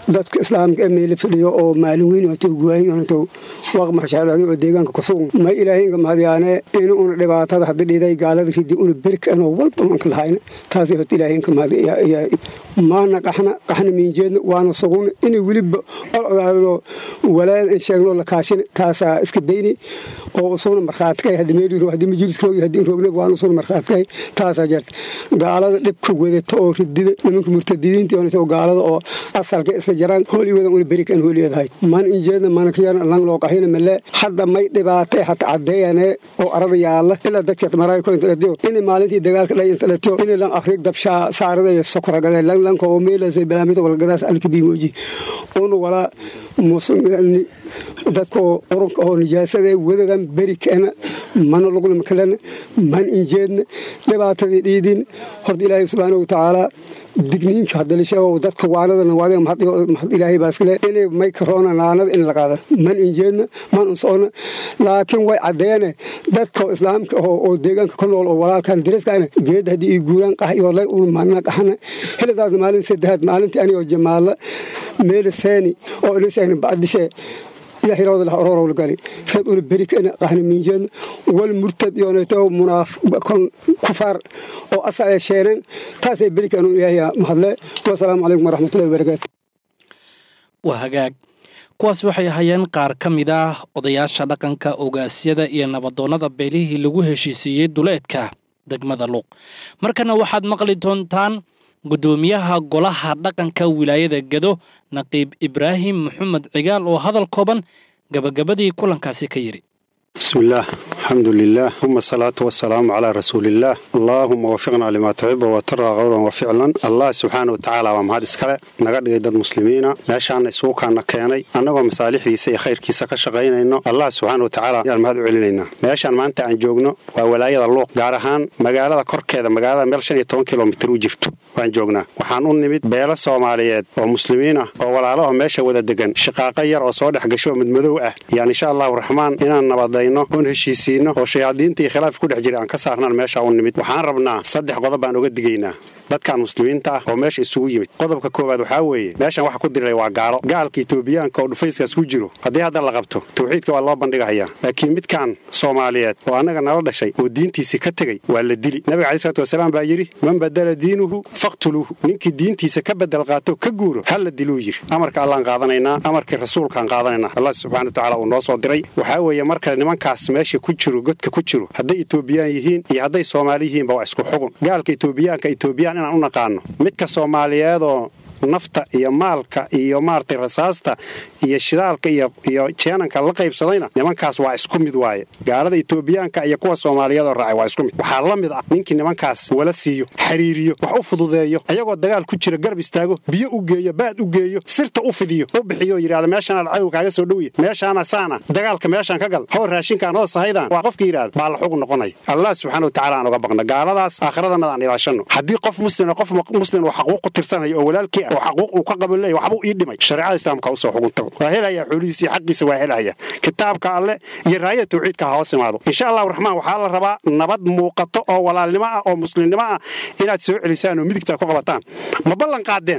dadka islaamka ee meeli fadhiyo oo maalin weyn oo towguwaayin onto waq maxshaalaadi oo deegaanka ku sugan may ilaahinka mahadyaane in una dhibaatada haddi dhiday gaalada ridi una berka anoo walba manka lahayna taasay horta ilaahinka mahadyaa maana qaxna qaxna miinjeedna waana suguna inay weliba olodaalado walaal in sheegno la kaashina taasaa iska dayni oo usuna markhaatikay haddi meeli roog haddi majliska roog haddi roogna waana usuna markhaatikay taasaa jirta gaalada dhibka wadata oo ridida nimanka murtadidiinta oo gaalada oo asalka isla jaraan hooligoda una berikan hooligeedahay man injeedna manakayana lang loo qaxina male hadda may dhibaatay hata caddeeyane oo arada yaala ilaa dadka maraayko inta dhatiyo inay maalintii dagaalka dhay inta dhatiyo inay lan afriig dabshaa saarada iyo sokora gaday lang lanka oo meelasay balaamita walgadaas alka biimoji una walaa dadka oo urunka oo nijaasada wadadan beri keena mana lugna makalena man injeedna dhibaatadii dhiidin horta ilaahay subxaana watacaala digniinka hadda la sheego dadka waanadana waadiga mahad ilaahay baa iskale inay may karoona naanada in la qaada man injeedna man unsoona laakiin way caddeene dadka islaamka oo deegaanka ku nool oo walaalkan dariskaana geedda haddii ii guuraan qax iyo lay una maalina qaxana xilidaasna maalin saddexaad maalintii anigoo jamaala meela seeni oo inisayna bacdishe iyo xirooda lah ororow la gali reeb una beri kana qaxna miinjeedna wal murtad iyooneeto munaaf kon kufaar oo asal ay sheeneen taasay beri kanu ilaahay mahadle wasalaamu calaykum waraxmatullahi wabarakaatu waa hagaag kuwaas waxay ahaayeen qaar ka mid ah odayaasha dhaqanka ogaasyada iyo nabadoonnada beelihii lagu heshiisiiyey duleedka degmada luuq markana waxaad maqli doontaan guddoomiyaha golaha dhaqanka wilaayada gedo naqiib ibraahim maxamed cigaal oo hadal kooban gabagabadii kulankaasi ka yidhi بسم الله الحمد لله ثم الصلاة والسلام على رسول الله اللهم وفقنا لما تحب وترى قولا وفعلا الله سبحانه وتعالى ومهد اسكاله naga dhigay dad muslimiina meeshaan isugu kaana keenay annagoo masaalixdiisa iyo khayrkiisa ka shaqaynayno allah subxaana watacaala ayaan mahad u celinaynaa meeshaan maanta aan joogno waa walaayada luuq gaar ahaan magaalada korkeeda magaalada meel shan iyo toban kilomitir u jirto waan joognaa waxaan u nimid beelo soomaaliyeed oo muslimiin ah oo walaalaho meesha wada degan shaqaaqo yar oo soo dhex gasho midmadow ah yaan insha allahu raxmaan inaan nabadayno oon heshiisiino oo shayaadiinta iyo khilaaf ku dhex jira aan ka saarnaan meesha u nimid waxaan rabnaa saddex qodob baan uga digaynaa dadkan muslimiinta ah oo meesha isugu yimid qodobka koowaad waxaa weeye meeshan waxa ku diray waa gaalo gaalka etoobiyaanka oo dhufayskaas ku jiro haddii hadda la qabto tawxiidka waa loo bandhigahayaa laakiin midkan soomaaliyeed oo annaga nala dhashay oo diintiisii ka tegey waa la dili nabiga calayi salatu wasalaam baa yidhi man badala diinuhu faqtuluuhu ninkii diintiisa ka bedel qaato ka guuro halla diluu yidhi amarka allaan qaadanaynaa amarkii rasuulkaan qaadanaynaa allah subxana watacaala uu noo soo diray waxaa weeye marka nimankaas meesha ku jiro godka ku jiro hadday etoobiyaan yihiin iyo hadday soomaali yihiinba waa isku xugun gaalka etoobiyaanka etoobiyaan inaan u naqaano midka soomaaliyeedoo nafta iyo maalka iyo maaragtay rasaasta iyo shidaalka iyo iyo jeenanka la qaybsadayna nimankaas waa isku mid waaye gaalada etoobiyaanka iyo kuwa soomaaliyeed oo raacay waa isku mid waxaa la mid ah ninkii nimankaas wala siiyo xiriiriyo wax u fududeeyo ayagoo dagaal ku jira garab istaago biyo u geeyo baad u geeyo sirta u fidiyo u bixiyo yidhahda meeshaanaad cadow kaaga soo dhowya meeshaana saana dagaalka meeshaan ka gal hoo raashinkaan hoos haydaan waa qofka yidhahda baa la xug noqonaya allah subxaana watacaala aan uga baqna gaaladaas aakhiradannada aan ilaashanno haddii qof muslima qof muslim oo xaquuq ku tirsanaya oo walaalkii ah oo xaquuq uu ka qaban leeyahy waxbuu ii dhimay shareecada islaamka usoo xuguntago waa helaya xoolihiisa iyo xaqiisa waa helaya kitaabka alle iyo raayada tawxiidka ha hoos imaado insha allahu raxmaan waxaa la rabaa nabad muuqato oo walaalnimo ah oo muslimnimo ah inaad soo celisaan oo midigta ku qabataan ma ballan qaadeen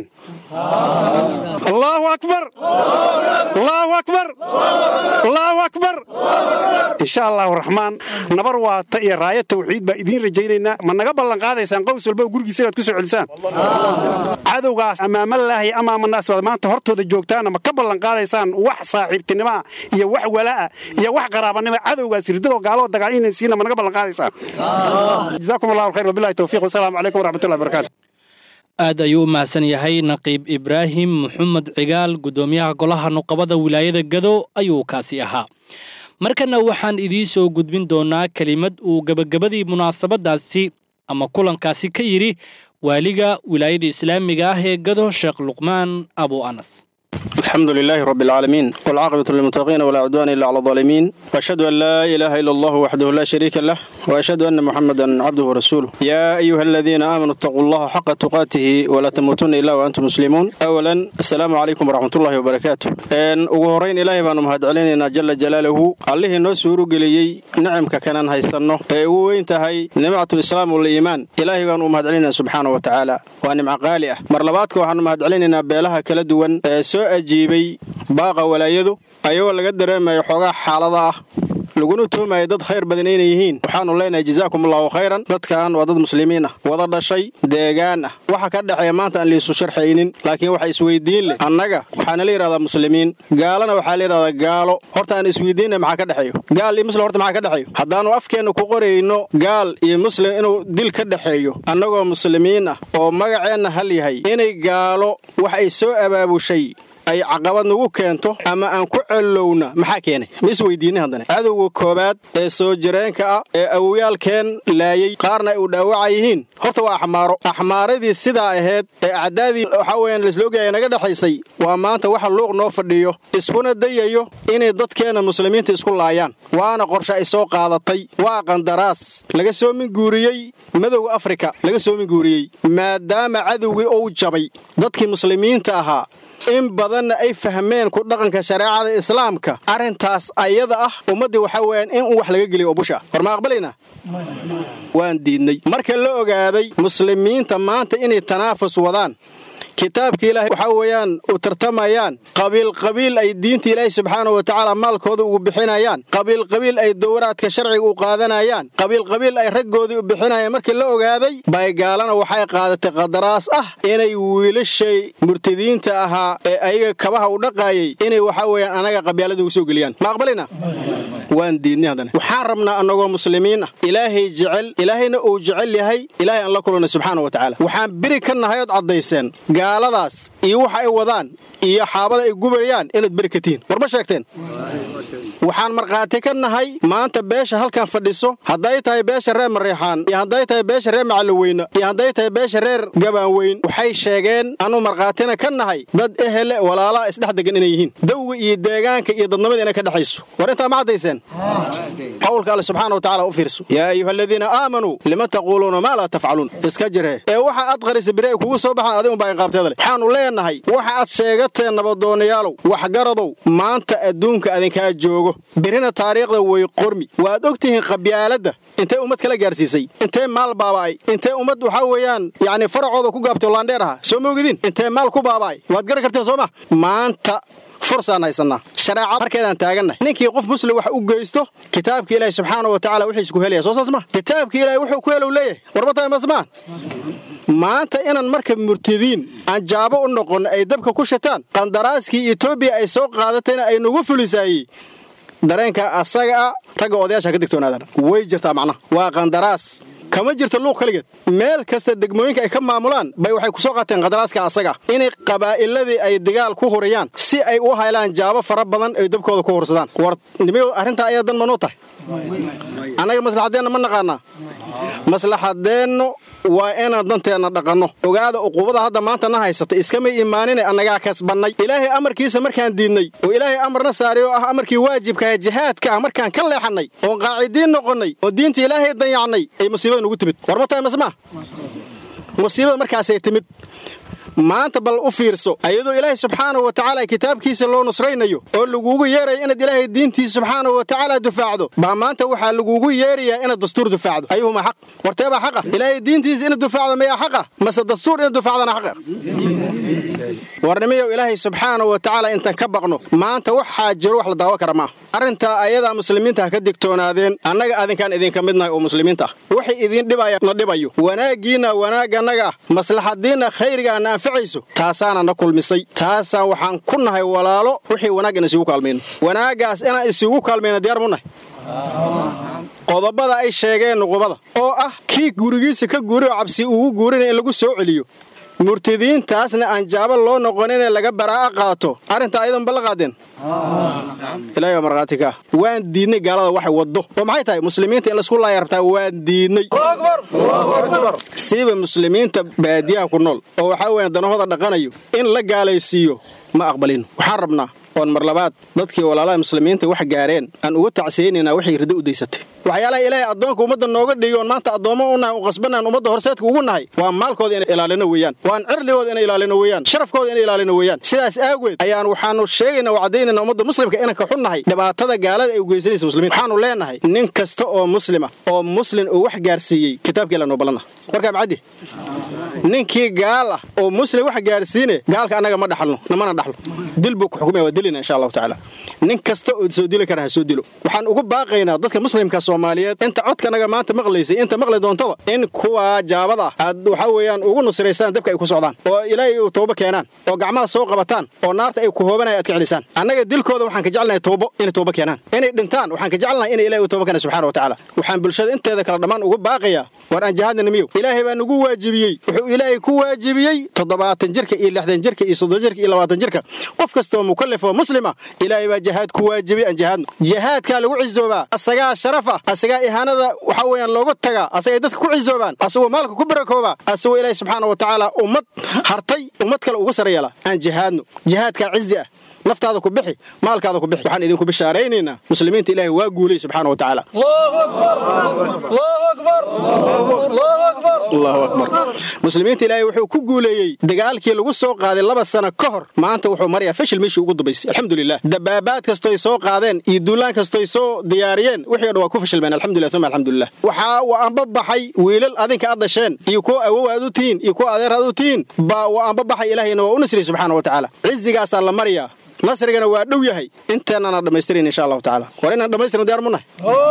allahu akbar allahu akbar allahu akbar insha allahu raxmaan nabar waata iyo raaya tawxiid baa idiin rajaynaynaa ma naga ballan qaadaysaan qows walba gurigiisa inaad ku soo celisaan cadowgaas amaamalaahi amaamanaas baad maanta hortooda joogtaana ma ka ballan qaadaysaan wax saaxiibtinimo ah iyo wax walaa'a iyo wax qaraabanimo cadowgaas ridadoo gaaloo dagaal inaysiina ma naga ballan qaadaysaan jazaakum allahu alkhayr wabillahi tawfiiq wasalaamu calaykum waraxmatullahi wabarakaatu aad ayuu u mahadsan yahay naqiib ibraahim maxamed cigaal guddoomiyaha golaha nuqabada wilaayada gado ayuu kaasi ahaa markana waxaan idiin soo gudbin doonaa kelimad uu gebagabadii munaasabadaasi ama kulankaasi ka yidhi waaliga wilaayada islaamiga ah ee gado sheekh luqmaan abu anas الحمد لله رب العالمين والعاقبة للمتقين ولا عدوان إلا على الظالمين وأشهد أن لا إله إلا الله وحده لا شريك له وأشهد أن محمدا عبده ورسوله يا أيها الذين آمنوا اتقوا الله حق تقاته ولا تموتن إلا وأنتم مسلمون أولا السلام عليكم ورحمة الله وبركاته إن uguhoreyn ilaahay baanu mahadcelinaynaa jala jalaaluhu allihii noo suuru geliyey nicamka kanaan haysanno ee ugu weyn tahay nimcatu lislaam waliimaan ilaahay baanu u mahadcelinaynaa subxaana wa tacaala waa nimco qaali ah mar labaadka waxaanu mahadcelinaynaa beelaha kala duwan ee soo ajiibay baaqa walaayadu ayagoo laga dareemayo xoogaa xaalada ah laguna tuhmaya dad khayr badan inay yihiin waxaanu leenahay jazaakum allahu khayran dadkan waa dad muslimiin ah wada dhashay deegaan ah waxa ka dhexeeya maanta aan liisu sharxaynin laakiin waxa isweydiin leh annaga waxaana la yidhahdaa muslimiin gaalana waxaa la yidhahdaa gaalo horta aan isweydiinna maxaa ka dhexeeyo gaal iyo muslim horta maxaa ka dhexeeyo haddaannu afkeenna ku qorayno gaal iyo muslim inuu dil ka dhexeeyo annagoo muslimiin ah oo magaceenna hal yahay inay gaalo wax ay soo abaabushay ay caqabad nagu keento ama aan ku celowna maxaa keenay ma isweydiinay haddana cadowga koowaad ee soo jireenka ah ee awowyaalkeen laayey qaarna ay u dhaawaca yihiin horta waa axmaaro axmaaradii sidaa ahayd ee acdaadii waxaa weyaan laisloogaya naga dhexaysay waa maanta waxa luuq noo fadhiyo iskuna dayayo inay dadkeenna muslimiinta isku laayaan waana qorshe ay soo qaadatay waa qandaraas laga soo minguuriyey madowga afrika laga soo minguuriyey maadaama cadowgii uu jabay dadkii muslimiinta ahaa in badanna ay fahmeen ku dhaqanka shareecada islaamka arrintaas ayada ah ummaddii waxaa weeyaan in uu wax laga geliyo oo busha war ma aqbalaynaa waan diidnay marka la ogaaday muslimiinta maanta inay tanaafus wadaan kitaabka ilaahay waxaa weeyaan u tartamayaan qabiil qabiil ay diinta ilaahay subxaana wa tacaala maalkooda ugu bixinayaan qabiil qabiil ay dowraadka sharciga u qaadanayaan qabiil qabiil ay raggoodii u bixinayaan markii la ogaaday bay gaalana waxay qaadatay qadaraas ah inay wiilashay murtadiinta ahaa ee ayaga kabaha u dhaqaayay inay waxaa weeyaan anaga qabyaalada ugu soo geliyaan ma aqbalayna waan diidnay haddana waxaan rabnaa annagoo muslimiin ah ilaahay jecel ilaahayna uu jecel yahay ilaahay aan la kulannay subxaana wa tacaala waxaan biri ka nahay ood caddayseen gaaladaas iyo waxa ay wadaan iyo xaabada ay gubayaan inaad beri ka tihiin war ma sheegteen waxaan markhaati ka nahay maanta beesha halkan fadhiso hadday tahay beesha reer mariixaan iyo hadday tahay beesha reer macalloweyne iyo hadday tahay beesha reer gabaanweyn waxay sheegeen anuu markhaatina ka nahay dad ehele walaalaa isdhex degan inay yihiin dawga iyo deegaanka iyo dadnimada inay ka dhexayso war intaa ma caddayseen qowlka alle subxaana wa tacala u fiirso yaa ayuha aladiina aamanuu lima taquuluuna maa laa tafcaluun iska jiree ee waxa aad qarisa biri ay kugu soo baxaan adigun baa inqaabteeda leh waxaannu leenahay waxa aad sheegateen nabadoonayaalow waxgaradow maanta adduunka adinkaa joogo birina taariikhda way qormi waad og tihiin qabyaaladda intay ummad kala gaarsiisay intee maal baaba'ay intee ummad waxaa weeyaan yacni faracooda ku gaabtay laandheer aha soo ma ogidin intee maal ku baaba'ay waad garan karteen soo ma maanta fursaan haysannaa shareecad markeedaan taagannahay ninkii qof muslim wax u geysto kitaabka ilaahi subxaana wa tacala wixiis ku helaya soo saas ma kitaabka ilaahi wuxuu ku helow leeyahay warba tahay masmaa maanta inaan marka murtadiin aan jaabo u noqonno ay dabka ku shataan qandaraaskii etoobiya ay soo qaadatayna ay nagu fulisaayey dareenka asaga a ragga odayaasha ka digtoonaadaan way jirtaa macnaha waa qandaraas kama jirto luuq keligeed meel kasta degmooyinka ay ka maamulaan bay waxay ku soo qaateen qadaraaska asaga inay qabaa'iladii ay dagaal ku huriyaan si ay u haylaan jaabo fara badan ay dabkooda ku hursadaan war nimiyo arrintaa ayaa dan manuu tahay annaga maslaxaddeenna ma naqaanaa maslaxadeennu waa inaan danteenna dhaqanno ogaada uquubada hadda maanta na haysata iskamay imaanine annagaa kasbannay ilaahay amarkiisa markaan diidnay oo ilaahay amarna saaray oo ah amarkii waajibkaah jihaadka ah markaan ka leexannay oon qaacidiin noqonnay oo diinta ilaahay dayacnay ay musiibada nugu timid war ma tahay masmaa musiibada markaasay timid maanta bal u fiirso ayadoo ilaahay subxaana wa tacaala kitaabkiisa loo nusraynayo oo lagugu yeerayo inaad ilaahay diintiisa subxaana wa tacaala dufaacdo baa maanta waxaa lagugu yeerayaa inaad dastuur dufaacdo ayuhuma xaq warteebaa xaqa ilaahay diintiisa inaad dufaacdo mayaa xaqa mase dastuur inaad dufaacdana xaqa warnimiyow ilaahay subxaana wa tacaala intaan ka baqno maanta waxaa jiro wax la daawo kara maaha arrintaa ayadaa muslimiinta ha ka digtoonaadeen annaga adinkaan idinka midnahay oo muslimiinta ah wixii idiin dhibaya na dhibayo wanaaggiinna wanaaganaga ah maslaxadiinna khayrigaa na anficayso taasaana na kulmisay taasaan waxaan ku nahay walaalo wixii wanaag in isugu kaalmayno wanaaggaas inaan isugu kaalmayno diyaar mu nahay qodobada ay sheegeen nuqubada oo ah kii gurigiisa ka guuri oo cabsi ugu guurinaya in lagu soo celiyo murtadiintaasna aan jaabo loo noqoninee laga baraa'a qaato arrintaa ayadan balla qaadeen ilahay waa markhaati ka waan diidnay gaalada waxay waddo oo maxay tahay muslimiinta in laisku laaya rabtaa waan diidnay siiba muslimiinta baadiyaha ku nool oo waxaa weeyaan danahooda dhaqanayo in la gaalaysiiyo ma aqbalino waxaan rabnaa oon mar labaad dadkii walaalaha muslimiinta wax gaareen aan uga tacsiyeynaynaa waxay riddo u daysatay waxyaalaha ilaahay addoonka ummadda nooga dhigi oon maanta addoommo u nahay u qasbanaan ummadda horseedka ugu nahay waa maalkooda inay ilaalino weeyaan waan cirdigooda inay ilaalino weeyaan sharafkooda inay ilaalino weeyaan sidaas aageed ayaan waxaanu sheegaynaa oo caddaynayna ummadda muslimka inaan ka xunnahay dhibaatada gaalada ay u geysanaysa muslimiinta waxaanu leenahay nin kasta oo muslima oo muslin uu wax gaarsiiyey kitaabkii la noo ballanah warkaa macaddi ninkii gaal ah oo muslim wax gaarsiine gaalka annaga ma dhaxalno namana dhaxlo dil buu ku xukumaya waa dilina insha allahu tacaala nin kasta oo soo dili kara ha soo dilo waxaan ugu baaqaynaa dadka muslimka soomaaliyeed inta codkanaga maanta maqlaysay inta maqli doontaba in kuwa jaabada ah aad waxaa weeyaan ugu nusraysaan dabka ay ku socdaan oo ilaahay uu toobo keenaan oo gacmaha soo qabataan oo naarta ay ku hoobanaya aad ka celisaan annaga dilkooda waxaan ka jecelnahay toobo inay toobo keenaan inay dhintaan waxaan ka jecelnahay inay ilaahay u toobo keenaan subxana wa tacaala waxaan bulshada inteeda kala dhammaan ugu baaqayaa war aan jihaadna miyow ilaahay baa nagu waajibiyey wuxuu ilaahay ku waajibiyey toddobaatan jirka iyo lixdan jirka iyo soddon jirka iyo labaatan jirka qof kastoo mukallaf oo muslima ilaahay baa jihaad ku waajibiyey aan jihaadno jihaadkaa lagu cizoobaa asagaa sharafa asagaa ihaanada waxaa weeyaan looga tagaa asagay dadka ku cizoobaan asagoo maalka ku barakooba asagoo ilaahay subxaana wa tacaala ummad hartay ummad kale uga sara yeela aan jihaadno jihaadkaa cizi ah naftaada ku bixi maalkaada ku bixi waxaan idinku bishaaraynaynaa muslimiinta ilaahay waa guulay subxaana wa tacaala allahu akbar muslimiinta ilaahay wuxuu ku guuleeyey dagaalkii lagu soo qaaday laba sano ka hor maanta wuxuu marayaa fashil meeshii ugu dambaysay alxamdulilah dabaabaad kastoy soo qaadeen iyo duulaan kastoy soo diyaariyeen wixii o dhan waa ku fashilmeen alxamdulilah uma alxamdulilah waxaa wa anba baxay wiilal adinka aad dhasheen iyo kuwa awow aad u tihiin iyo kuwa adeer aad u tihiin baa wa anba baxay ilaahayna waa u nasriyey subxaana wa tacaala cizigaasaa la maryaa nasrigana waa dhow yahay inteennana dhammaystiran insha allahu tacaala war inaan dhammaystirno diyaar munahay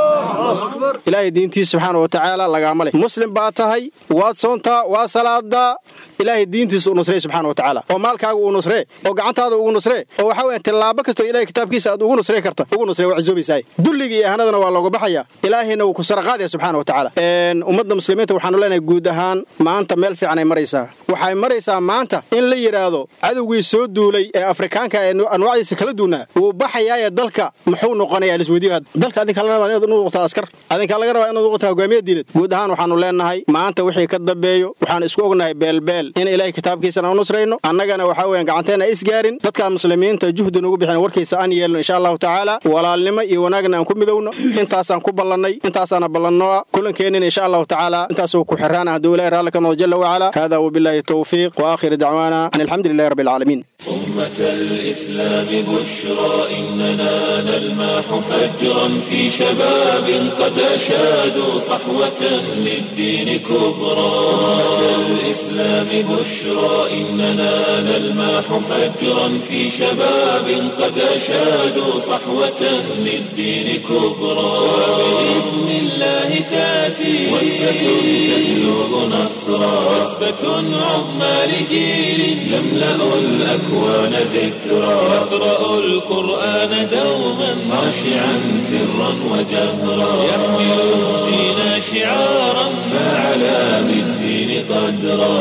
ilaahay diintiisa subxaana wa tacaala lagaama leh muslim baa tahay waad soontaa waa salaadaa ilaahay diintiisa u nusree subxaana wa tacaala oo maalkaaga uu nusree oo gacantaada ugu nusree oo waxaa weyan tillaabo kastoo ilahay kitaabkiisa aad ugu nusree karta ugu nusree waa cizoobaysaay dulliga iyo ahanadana waa looga baxaya ilaahayna wuu ku saraqaadaya subxaana wa tacaala ummadda muslimiinta waxaanu leenahay guud ahaan maanta meel fiican ay maraysaa waxay maraysaa maanta in la yidhaahdo cadowgii soo duulay ee afrikaanka ee anwaacdiisa kala duunaa wuu baxayaaye dalka muxuu noqonayaa lisweydiyo dalka adinkaa laga rabaa inaad noqotaa askar adinkaa laga rabaa inaad noqotaa hogaamiye diinad guud ahaan waxaanu leenahay maanta wixii ka dambeeyo waxaan isku ognahay beelbeel in ilaahay kitaabkiisana u nusrayno annagana waxaa weeyaan gacanteena isgaarin dadka muslimiinta juhdi nugu bixin warkiisa aan yeelno insha allahu tacaala walaalnimo iyo wanaagna aan ku midowno intaasaan ku ballannay intaasaana ballannoa kulankeenina insha allahu tacaala intaasuu ku xiraan hadduu ilahay raalli ka noqdo jalla wacala hada wabillahi tawfiiq waaakhiru dacwaana an alxamdu lilahi rabbi alcaalamiin أمة الإسلام بشرى إننا نلماح فجرا في شباب قد أشادوا صحوة للدين كبرى أمة الإسلام بشرى إننا نلماح فجرا في شباب قد أشادوا صحوة للدين كبرى بإذن الله تأتي وثبة تجلب نصرا وثبة عظمى لجيل يملأ الأكوان ذكرى يقرأ القرآن دوما خاشعا سرا وجهرا يحمل الدين شعارا فعلى بالدين قدرا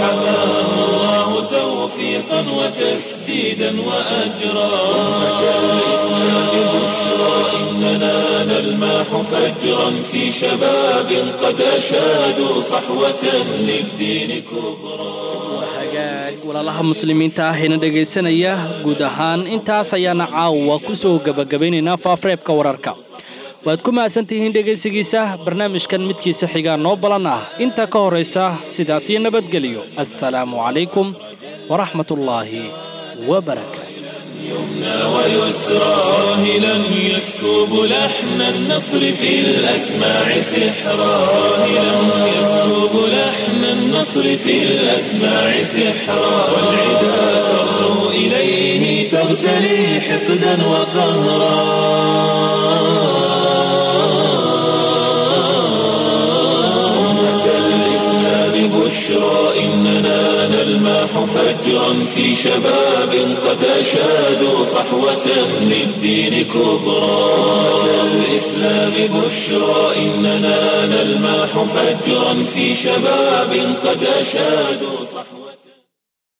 فحماه الله توفيقا وتسديدا وأجرا أمة الإسلام بشرى إننا نلماح فجرا في شباب قد أشادوا صحوة للدين كبرى walaalaha muslimiinta ah eena dhegaysanaya guud ahaan intaas ayaana caawa ku soo gebagabaynaynaa faafareebka wararka waad ku mahadsantihiin dhegaysigiisa barnaamijkan midkiisa xigaa noo balan ah inta ka horaysa sidaas iyo nabadgeliyo assalaamu calaykum waraxmat ullaahi wabarakaatu يمنى ويسرى راهلا يسكب لحن النصر في الأسماع سحرا راهلا يسكب لحن النصر في الأسماع سحرا والعدا ترنو إليه تغتلي حقدا وقهرا أمة الإسلام بشرى إننا نلماح فجرا في شباب قد أشادوا صحوة للدين كبرى أمة الإسلام بشرى إننا نلماح فجرا في شباب قد أشادوا صحوة